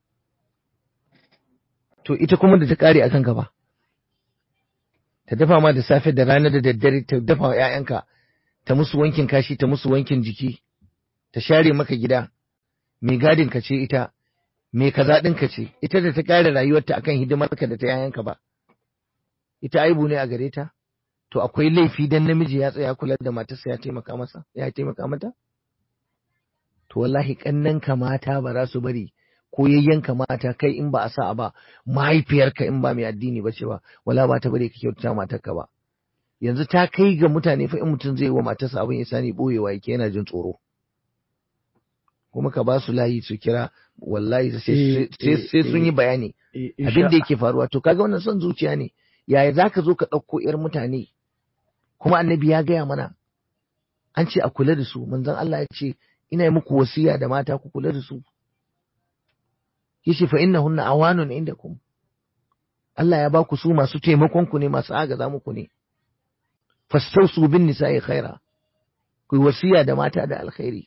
Speaker 4: to ita kuma da ta kare akan ka ba ta dafa ma da safe da rana da daddare ta dafa wa ‘ya'yanka, ta musu wankin kashi, ta musu wankin jiki, ta share maka gida, mai gadin ka ce ita, mai kaza ɗin ka ce, ita da ta ƙare rayuwarta akan hidimarka da ta ‘ya'yanka ba. Ita aibu ne a gare ta? To akwai laifi dan namiji ya tsaya kula da matarsa ya taimaka masa, ya taimaka mata? To wallahi ƙannanka mata ba za su bari ko yayyanka mata kai in ba a sa ba mahaifiyarka in ba mai addini ba ce ba wala ba ta bari ka kyautata matarka ba yanzu ta kai ga mutane fa in mutum zai wa matarsa abin ya sani boyewa yake yana jin tsoro kuma ka ba su layi su kira wallahi sai sun yi bayani abin da yake faruwa to kaga wannan son zuciya ne yaya zaka zo ka ɗauko yar mutane kuma annabi ya gaya mana an ce a kula da su manzon Allah ya ce ina yi muku wasiya da mata ku kula da su yace fa innahunna awanun indakum Allah ya baku su masu taimakon ku ne masu agaza muku ne fastausu bin nisa'i khaira ku wasiya da mata da alkhairi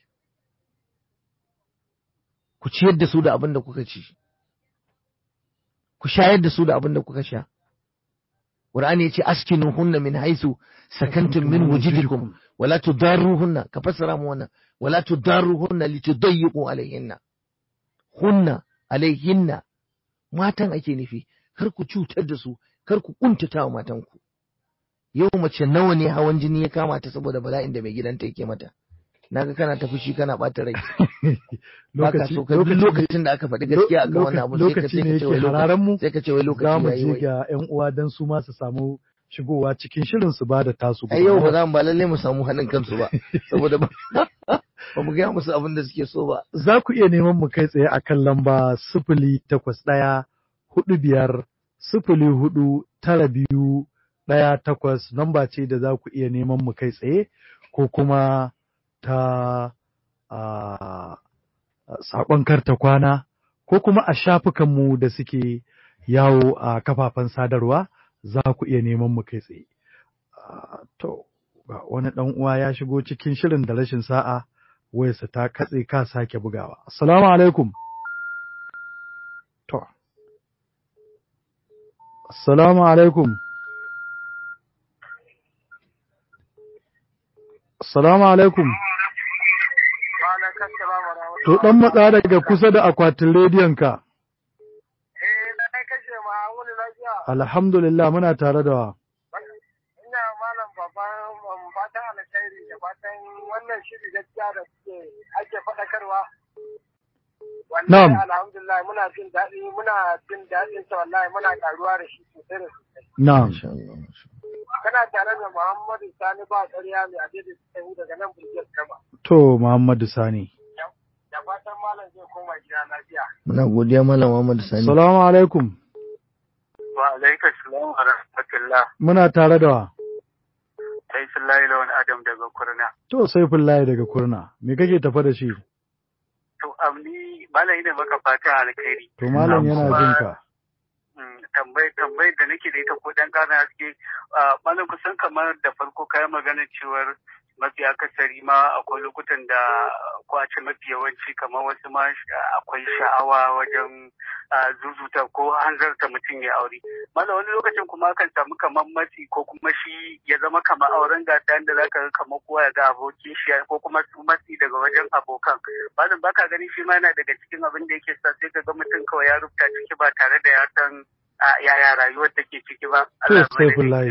Speaker 4: ku ciyar da su da abin da kuka ci ku shayar da su da abin da kuka sha Qur'ani yace askinuhunna min haisu sakantum min wujidikum wala tudarruhunna ka fassara mu wannan wala tudarruhunna litudayyiqu alayhinna hunna alaihinna matan ake nufi kar ku cutar da su kar ku kuntata wa matanku yau mace nawa ne hawan jini ya kama ta saboda bala'in da mai gidanta yake mata naga kana ta fushi kana bata rai baka so ka duk lokacin da aka faɗi gaskiya akan wannan abu sai ka
Speaker 3: lokaci ne yake hararan mu
Speaker 4: sai ka ce wai
Speaker 3: za
Speaker 4: lokaci
Speaker 3: mu
Speaker 4: yayi
Speaker 3: je
Speaker 4: wai
Speaker 3: ga ƴan uwa dan su ma su samu shigowa cikin shirin su ba da tasu
Speaker 4: ai yau ba za mu ba lalle mu samu haɗin kansu ba saboda ba ba mu gaya musu abin da suke so ba
Speaker 3: za ku iya neman mu kai tsaye a kan lamba sifili takwas ɗaya hudu biyar sifili hudu tara biyu ɗaya takwas lamba ce da za ku iya neman mu kai tsaye ko kuma ta a, saƙon karta kwana ko kuma a shafukanmu da suke yawo a kafafen sadarwa za ku iya neman mu kai tsaye. Ah, To, ga wani ɗan uwa ya shigo cikin shirin da rashin sa'a. wayarsa ta katse ka sake bugawa. Assalamu alaikum. To. Assalamu alaikum. Assalamu alaikum. To ɗan matsa daga kusa da akwatin rediyonka.
Speaker 5: Eh, na kashe ma wani lafiya.
Speaker 3: Alhamdulillah muna tare da wa.
Speaker 5: Ina malam babban fatan alkhairi da fatan wannan shiri gaskiya da suke ake faɗakarwa.
Speaker 3: Na'am.
Speaker 5: Wallahi alhamdulillah muna jin daɗi muna jin daɗin sa wallahi muna karuwa da shi sosai da sosai.
Speaker 3: Na'am.
Speaker 4: Masha Allah, masha
Speaker 5: Kana tare da Muhammadu Sani ba ƙarya mai adai da suka yi daga nan Bulgiyar Kama.
Speaker 3: To Muhammadu Sani.
Speaker 5: Da fatan malam zai koma gida lafiya.
Speaker 4: muna godiya malam Muhammad Sani
Speaker 3: Assalamu alaikum.
Speaker 5: Wa alaikum salam wa rahmatullah.
Speaker 3: Muna tare da wa.
Speaker 5: Sai Sullahi Lawan Adam daga Kurna.
Speaker 3: To Saifullahi daga Kurna. Me kake tafa da shi?
Speaker 5: To amni malam ina maka fatan alkhairi.
Speaker 3: To malam
Speaker 4: Na'am.
Speaker 3: yana jin ka.
Speaker 5: tambayar tambayar da nake da ita ko dan ƙara haske a malam kusan kamar da farko kayan magana cewar
Speaker 6: mafi akasari ma akwai lokutan da ko a ce mafi yawanci kamar wasu ma akwai sha'awa wajen zuzuta ko hanzarta mutum ya aure mana wani lokacin kuma akan samu kamar matsi ko kuma shi ya zama kamar auren gasa da zaka ga kamar kowa ya ga abokin shi ko kuma su matsi daga wajen abokan malam baka gani shi ma yana daga cikin abin da yake sa sai ka ga mutum kawai ya rubuta ciki ba tare da ya san yaya rayuwar take ciki ba
Speaker 3: to Saifullahi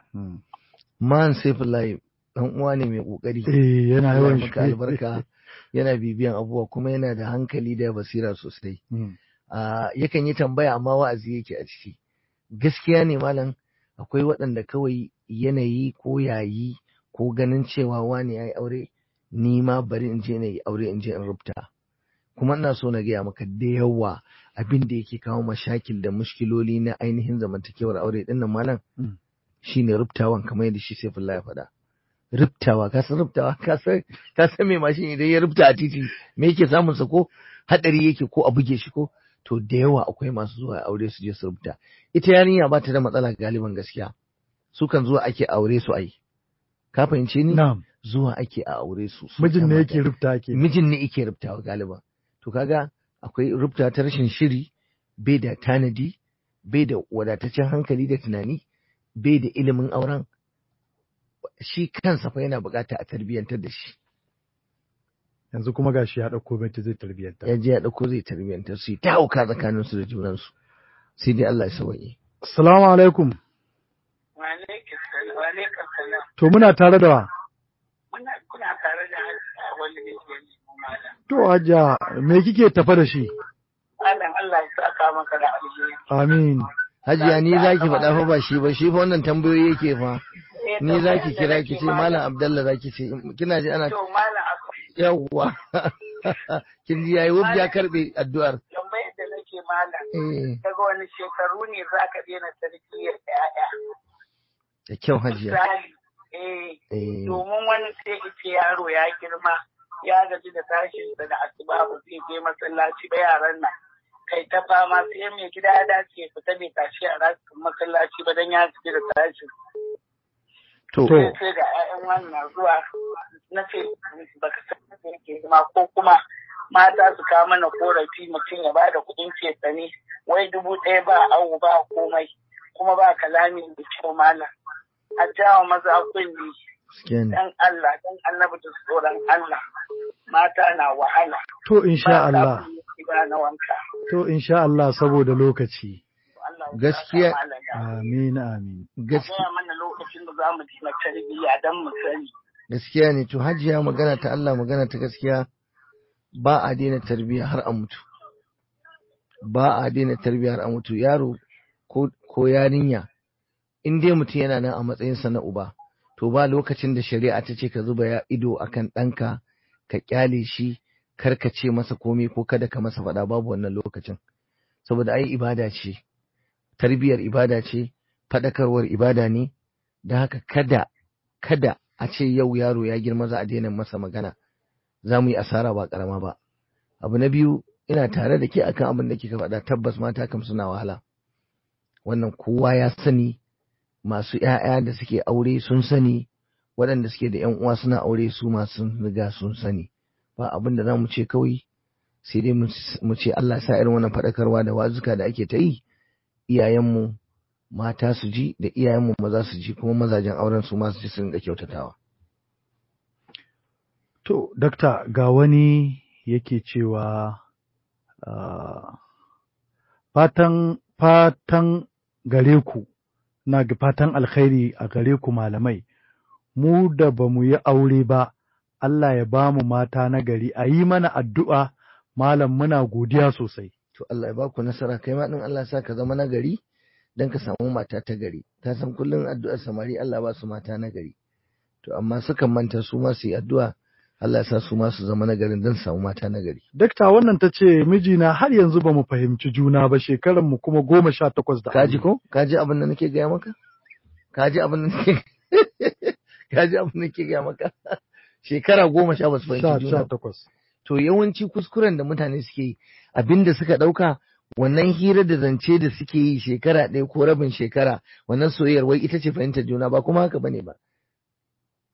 Speaker 4: man Saifullahi dan uwa ne mai kokari
Speaker 3: eh yana yawan
Speaker 4: maka albarka yana bibiyan abubuwa kuma yana da hankali da basira sosai yakan yi tambaya amma wa'azi yake a ciki gaskiya ne malam akwai waɗanda kawai yanayi ko yayi ko ganin cewa wani ya yi aure ni ma bari in je na yi aure in je in rubuta kuma ina so na gaya maka da yawa abin da yake kawo mashakil da mushkiloli na ainihin zamantakewar aure din nan malam shine rubtawan kamar yadda shi sai ya faɗa rubtawa ka san rubtawa ka san ka san me mashin idan ya rubta a titi me yake samun sa ko hadari yake ko a buge shi ko to da yawa akwai masu zuwa aure su je su rubuta ita yarinya ba ta da matsala galiban gaskiya su kan zuwa ake aure su ai ka fahimce ni
Speaker 3: na'am
Speaker 4: zuwa ake a aure su
Speaker 3: mijin ne yake rubuta ake
Speaker 4: mijin ne yake rubtawa galiban to kaga akwai rubuta ta rashin shiri bai da tanadi bai da wadataccen hankali da tunani bai da ilimin auren shi kansa fa yana bukata a tarbiyyantar da shi
Speaker 3: yanzu kuma gashi ya dauko mai zai tarbiyyantar
Speaker 4: ya je ya dauko zai tarbiyyantar su ta hauka tsakanin su da junan su sai dai Allah ya sauke
Speaker 3: assalamu alaikum
Speaker 7: wa alaikum salam
Speaker 3: to muna tare da wa
Speaker 7: muna kuna tare da wani ne
Speaker 3: To Hajiya, me kike tafa da shi?
Speaker 7: Allah Allah ya saka maka da alheri.
Speaker 3: Amin.
Speaker 4: Hajiya ni za ki faɗa fa ba shi ba, shi fa wannan tambayoyi yake fa. Ni za ki kira ki ce Malam Abdallah za ki ce, kina ji ana
Speaker 7: To Malam
Speaker 4: yawwa. Kin ji yayi wuf ya karɓe addu'ar.
Speaker 7: Tambayar da nake Malam.
Speaker 4: Eh,
Speaker 7: Daga wani shekaru ne za ka daina tarbiyyar ƴaƴa?
Speaker 4: Da kyau Hajiya.
Speaker 7: Misali, eh,
Speaker 4: Eh,
Speaker 7: domin wani sai ce yaro ya girma ya gaji da tashin da asuba ba zai je masallaci ba yaran nan kai ta fama sai mai gida ya dace fita bai tashi a rasu masallaci ba dan ya gaji da tashin
Speaker 4: to,
Speaker 3: To.
Speaker 7: sai sai ga 'ya'yan wannan zuwa na ce baka san da yake zama ko kuma mata su kawo mana korafi mutum ya bada kuɗin cefane wai dubu ɗaya ba awu ba komai kuma ba kalami da kyau malam a jawo maza kunni
Speaker 4: gaskiya ne.
Speaker 7: dan Allah dan annabi da tsoron Allah mata na wahala
Speaker 3: To insha Allah.
Speaker 7: ba na wanka
Speaker 3: To insha Allah saboda lokaci.
Speaker 7: Allah ya
Speaker 4: Gaskiya-
Speaker 7: saka malam da-
Speaker 3: Amin amin.
Speaker 4: Gaskiya
Speaker 7: gaya mana lokacin da za mu ji na tarbiyya dan mu sani
Speaker 4: gaskiya ne to Hajiya magana ta Allah magana ta gaskiya ba a daina tarbiyya har a mutu. Ba a daina tarbiyya har a mutu yaro ko ko yarinya in dai mutum yana nan a matsayinsa na uba to ba lokacin da shari'a ta ce ka zuba ya ido akan ɗanka ka kyale shi kar ka ce masa komai ko kada ka masa faɗa babu wannan lokacin saboda ai ibada ce tarbiyyar ibada ce faɗakarwar ibada ne da haka kada kada a ce yau yaro ya girma za a daina masa magana za mu yi asara ba karama ba abu na biyu ina tare da ke akan abin da kika faɗa tabbas mata kam suna wahala wannan kowa ya sani masu ‘ya'ya da suke aure sun sani waɗanda suke da ‘yan uwa suna aure su masu riga sun sani ba abin da za mu ce kawai sai dai mu ce Allah sa irin wannan faɗakarwa da wazuka da ake ta yi iyayenmu mata su ji da iyayenmu maza su ji kuma mazajen auren su ma su ji su rinka kyautatawa
Speaker 3: To, dakta ga wani yake cewa ah, fatan fatan gare ku na ga fatan alkhairi a gare ku malamai mu da ba mu yi aure ba Allah ya ba mu mata na gari a yi mana addu'a malam muna godiya sosai.
Speaker 4: to Allah ya ba ku nasara kai ma din Allah ya sa ka zama nagari dan ka samu mata ta gari ta san kullun addu'ar samari Allah ba su mata na gari to amma sukan manta su ma su yi addu'a Allah ya sa su ma su zama nagarin dan su samu mata na gari
Speaker 3: Dakta wannan ta ce mijina har yanzu ba mu fahimci juna ba shekaran mu kuma goma sha takwas da
Speaker 4: kaji
Speaker 3: aure.
Speaker 4: ko kaji abin da nake gaya maka kaji abin da nake kaji abin da nake gaya maka shekara goma sha ba su
Speaker 3: Sha
Speaker 4: fahimci juna
Speaker 3: sha
Speaker 4: ba.
Speaker 3: takwas.
Speaker 4: to yawanci kuskuren da mutane suke yi abinda suka ɗauka wannan hira da zance da suke yi shekara ɗaya ko rabin shekara wannan soyayyar wai ita ce fahimtar juna ba kuma haka bane ba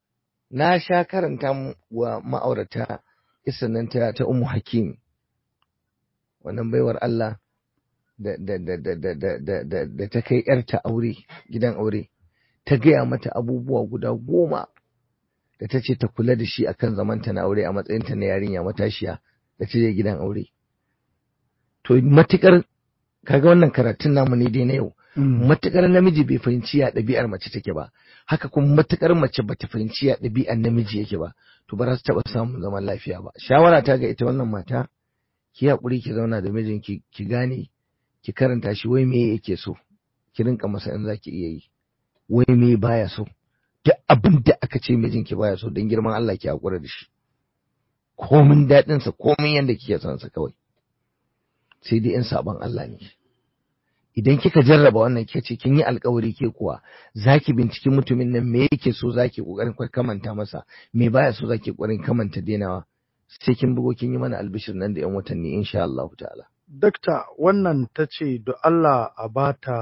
Speaker 4: na sha karanta wa ma'aurata nan ta ta Ummu Hakim wannan baiwar Allah da da da da da da da da da ta kai yarta aure gidan aure ta gaya mata abubuwa guda goma da ta ce ta kula da shi akan zamanta na aure a matsayinta na yarinya matashiya da ta je gidan aure to matukar kaga wannan karatun namu ne dai na yau matukar namiji bai fahimci ya ɗabi'ar mace take ba haka kuma matukar mace bata fahimci ya ɗabi'ar namiji yake ba to ba za su taɓa samun zaman lafiya ba shawara ta ga ita wannan mata ki haƙuri ki zauna da mijinki ki gane ki karanta shi wai me yake so ki rinka masa in zaki iya yi wai me baya so duk abin da aka ce mijinki baya so don girman Allah ki haƙura da shi komin daɗinsa komin yadda kike son sa kawai sai dai in saban Allah ne idan kika jarraba wannan kika ce kin yi alkawari ke kuwa zaki binciki mutumin nan me yake so zaki kokarin kamanta masa me baya so zaki kokarin kamanta denawa sai kin bugo kin yi mana albishir nan da yan watanni insha Allah ta'ala
Speaker 3: dakta wannan ta ce da Allah a bata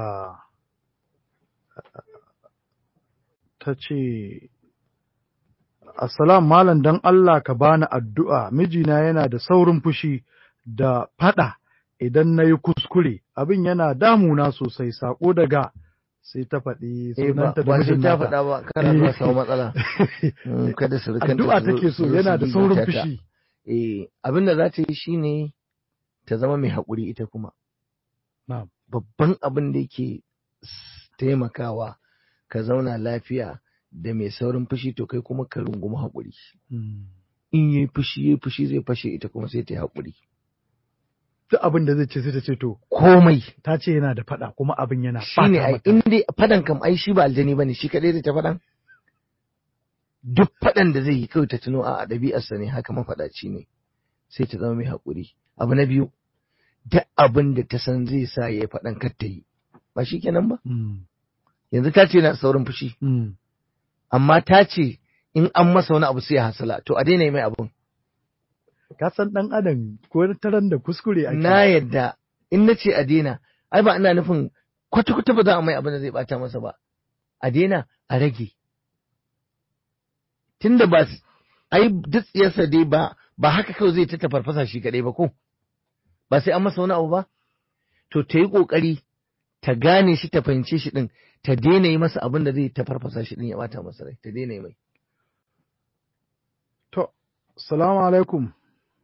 Speaker 3: ta ce Assalam malam dan Allah ka bani addu'a mijina yana da saurin fushi da fada idan na yi kuskure abin yana damuna sosai sako daga sai ta faɗi sunanta da
Speaker 4: ba sai ta
Speaker 3: mijin
Speaker 4: faɗa
Speaker 3: nata.
Speaker 4: ba kana zuwa samu matsala Mm, kada su rikanta
Speaker 3: addu'a
Speaker 4: su zo-
Speaker 3: take so
Speaker 4: su zo
Speaker 3: yana
Speaker 4: su
Speaker 3: da saurin
Speaker 4: gigita ta.
Speaker 3: fushi
Speaker 4: eh abin da za ta yi shine ta zama mai haƙuri ita kuma
Speaker 3: Na'am.
Speaker 4: babban abin da yake s- taimakawa ka zauna lafiya da mai saurin fushi to kai kuma ka rungumi haƙuri
Speaker 3: Mm.
Speaker 4: in yi fushi yi fushi zai fashe ita kuma sai ta yi haƙuri
Speaker 3: duk abin da zai ce sai ta ce to
Speaker 4: komai
Speaker 3: ta ce yana da fada kuma abin yana
Speaker 4: shine
Speaker 3: bata
Speaker 4: ai
Speaker 3: mata
Speaker 4: in dai fadan kam ai shi ba aljani bane shi kadai da ta fadan duk fadan da zai yi kawai ta tuno a ɗabi'arsa ne haka mafaɗaci ne sai ta zama mai haƙuri abu na biyu duk abin da ta san zai sa ya yi faɗan kar ta yi ba shi kenan ba
Speaker 3: Mm.
Speaker 4: yanzu ta ce na saurin fushi
Speaker 3: Mm.
Speaker 4: amma ta ce in an masa wani abu sai ya hasala to a daina yi mai abun
Speaker 3: ka san dan adam ko taran da kuskure ake
Speaker 4: na yadda in na ce a daina ai ba ina nufin kwata-kwata ba za a mai abin da zai bata masa ba a daina a rage tunda ba s- ai duk tsiyarsa dai ba ba haka kawai zai ta tafarfasa shi kadai ba ko ba sai an masa wani abu ba to ta yi kokari ta gane shi ta fahimce shi din ta daina yi masa abin da zai tafarfasa shi din ya bata masa rai ta daina yi mai
Speaker 3: to salamu alaikum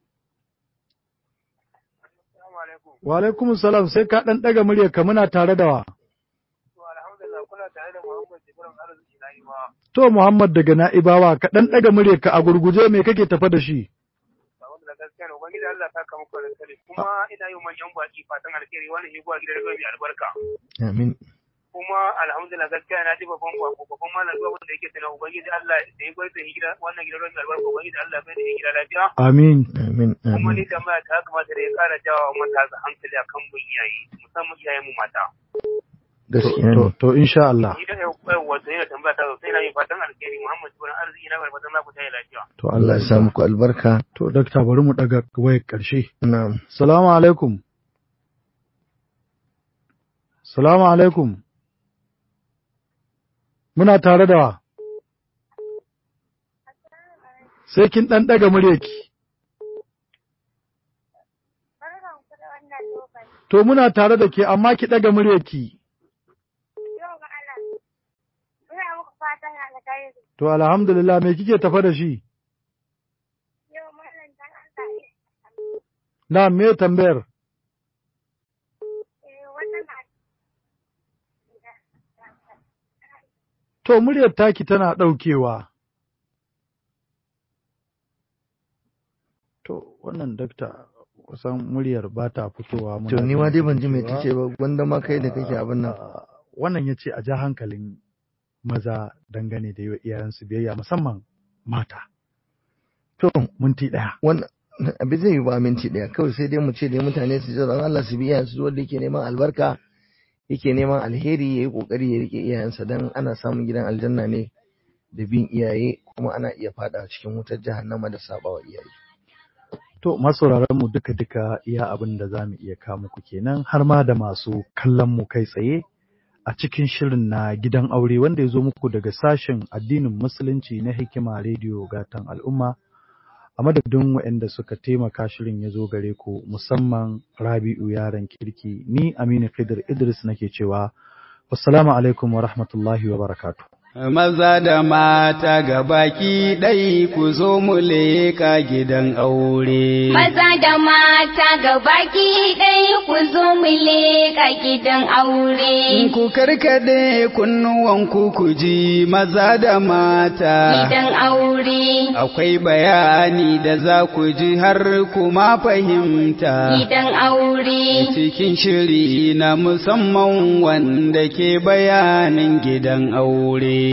Speaker 5: Assalamu alaikum.
Speaker 3: wa alaikum salam sai ka dan daga muryar ka muna tare da wa
Speaker 5: To alhamdulillah kuna tare da Muhammad Jibrin Arziki na yi ma.
Speaker 3: to Muhammad daga Na'ibawa ka dan daga muryar ka a gurguje me kake tafa da shi
Speaker 5: Sabon da gaskiya ne Ubangiji Allah ta kama kwanan kare. Kuma ina yi wa manyan baki fatan alheri wani shi kuwa gidan rediyo mai albarka.
Speaker 4: amin
Speaker 5: Kuma alhamdulillah gaskiya na ji babban bako babban malam zuwa wanda yake tana Ubangiji Allah da ya gwada gida wannan gidan rediyo mai albarka Ubangiji Allah bai da ya gida lafiya.
Speaker 3: amin
Speaker 4: amin
Speaker 5: Kuma
Speaker 4: amin
Speaker 5: ni tambaya ta kamata da ya kara jawa matasa hankali a kan mun iyaye musamman iyayen mu mata.
Speaker 4: gaskiya
Speaker 3: to
Speaker 4: ne
Speaker 3: to insha Allah
Speaker 5: Ni da yau wato yana tambaya ta sosai na yi fatan alheri Muhammad Jibrin Arziki na barbatan za ku tayi lafiya.
Speaker 3: to
Speaker 4: Allah ya sa muku albarka
Speaker 3: to dakta bari mu daga wayar karshe
Speaker 4: na'am
Speaker 3: salamu alaikum salamu alaikum muna tare da wa sai kin dan daga muryarki
Speaker 8: Barkanku da wannan lokaci.
Speaker 3: to muna tare da ke amma ki daga muryarki
Speaker 8: Yau ga Allah. Ina muku fatan alkhairi.
Speaker 3: to alhamdulillah me kike tafa da shi
Speaker 8: Yau mallan dan Allah
Speaker 3: na me tambayar
Speaker 8: eh wannan na
Speaker 3: to muryar taki tana daukewa to wannan dakta kusan muryar ba ta fitowa muna
Speaker 4: to ni ma
Speaker 3: jin
Speaker 4: dai ban ji me
Speaker 3: cewa-
Speaker 4: tace ba gwanda ma kai da kake abin nan
Speaker 3: Ah, wannan ya ce a ja hankalin maza dangane da yi wa iyayensu biyayya musamman mata
Speaker 4: to
Speaker 3: minti ɗaya
Speaker 4: wannan abin zai yi ba minti ɗaya kawai sai dai mu ce dai mutane su ji tsoron Allah su bi iyayensu wanda yake neman albarka yake neman alheri ya yi kokari ya rike iyayensa dan ana samun gidan aljanna ne da bin iyaye kuma ana iya fada cikin wutar jahannama da sabawa iyaye
Speaker 3: To masauraran mu duka duka iya abin da za mu iya kawo muku kenan har ma da masu kallon mu kai tsaye a cikin shirin na gidan aure wanda ya zo muku daga sashen addinin musulunci na hikima rediyo gatan al'umma a madadin waɗanda suka taimaka shirin ya zo gare ku musamman rabi'u yaron kirki ni aminu khidir idris nake cewa wassalamu alaikum wa rahmatullahi wa barakatuh
Speaker 1: Maza da mata ga baki ɗai ku zo mu leka gidan aure.
Speaker 2: Maza da mata ga baki ɗaya ku zo mu leƙa gidan aure.
Speaker 1: Ku karkade kunnuwanku ku ji maza da mata.
Speaker 2: Gidan aure.
Speaker 1: Akwai bayani da za ku ji har kuma fahimta.
Speaker 2: Gidan aure.
Speaker 1: Cikin shiri na musamman wanda ke bayanin gidan aure.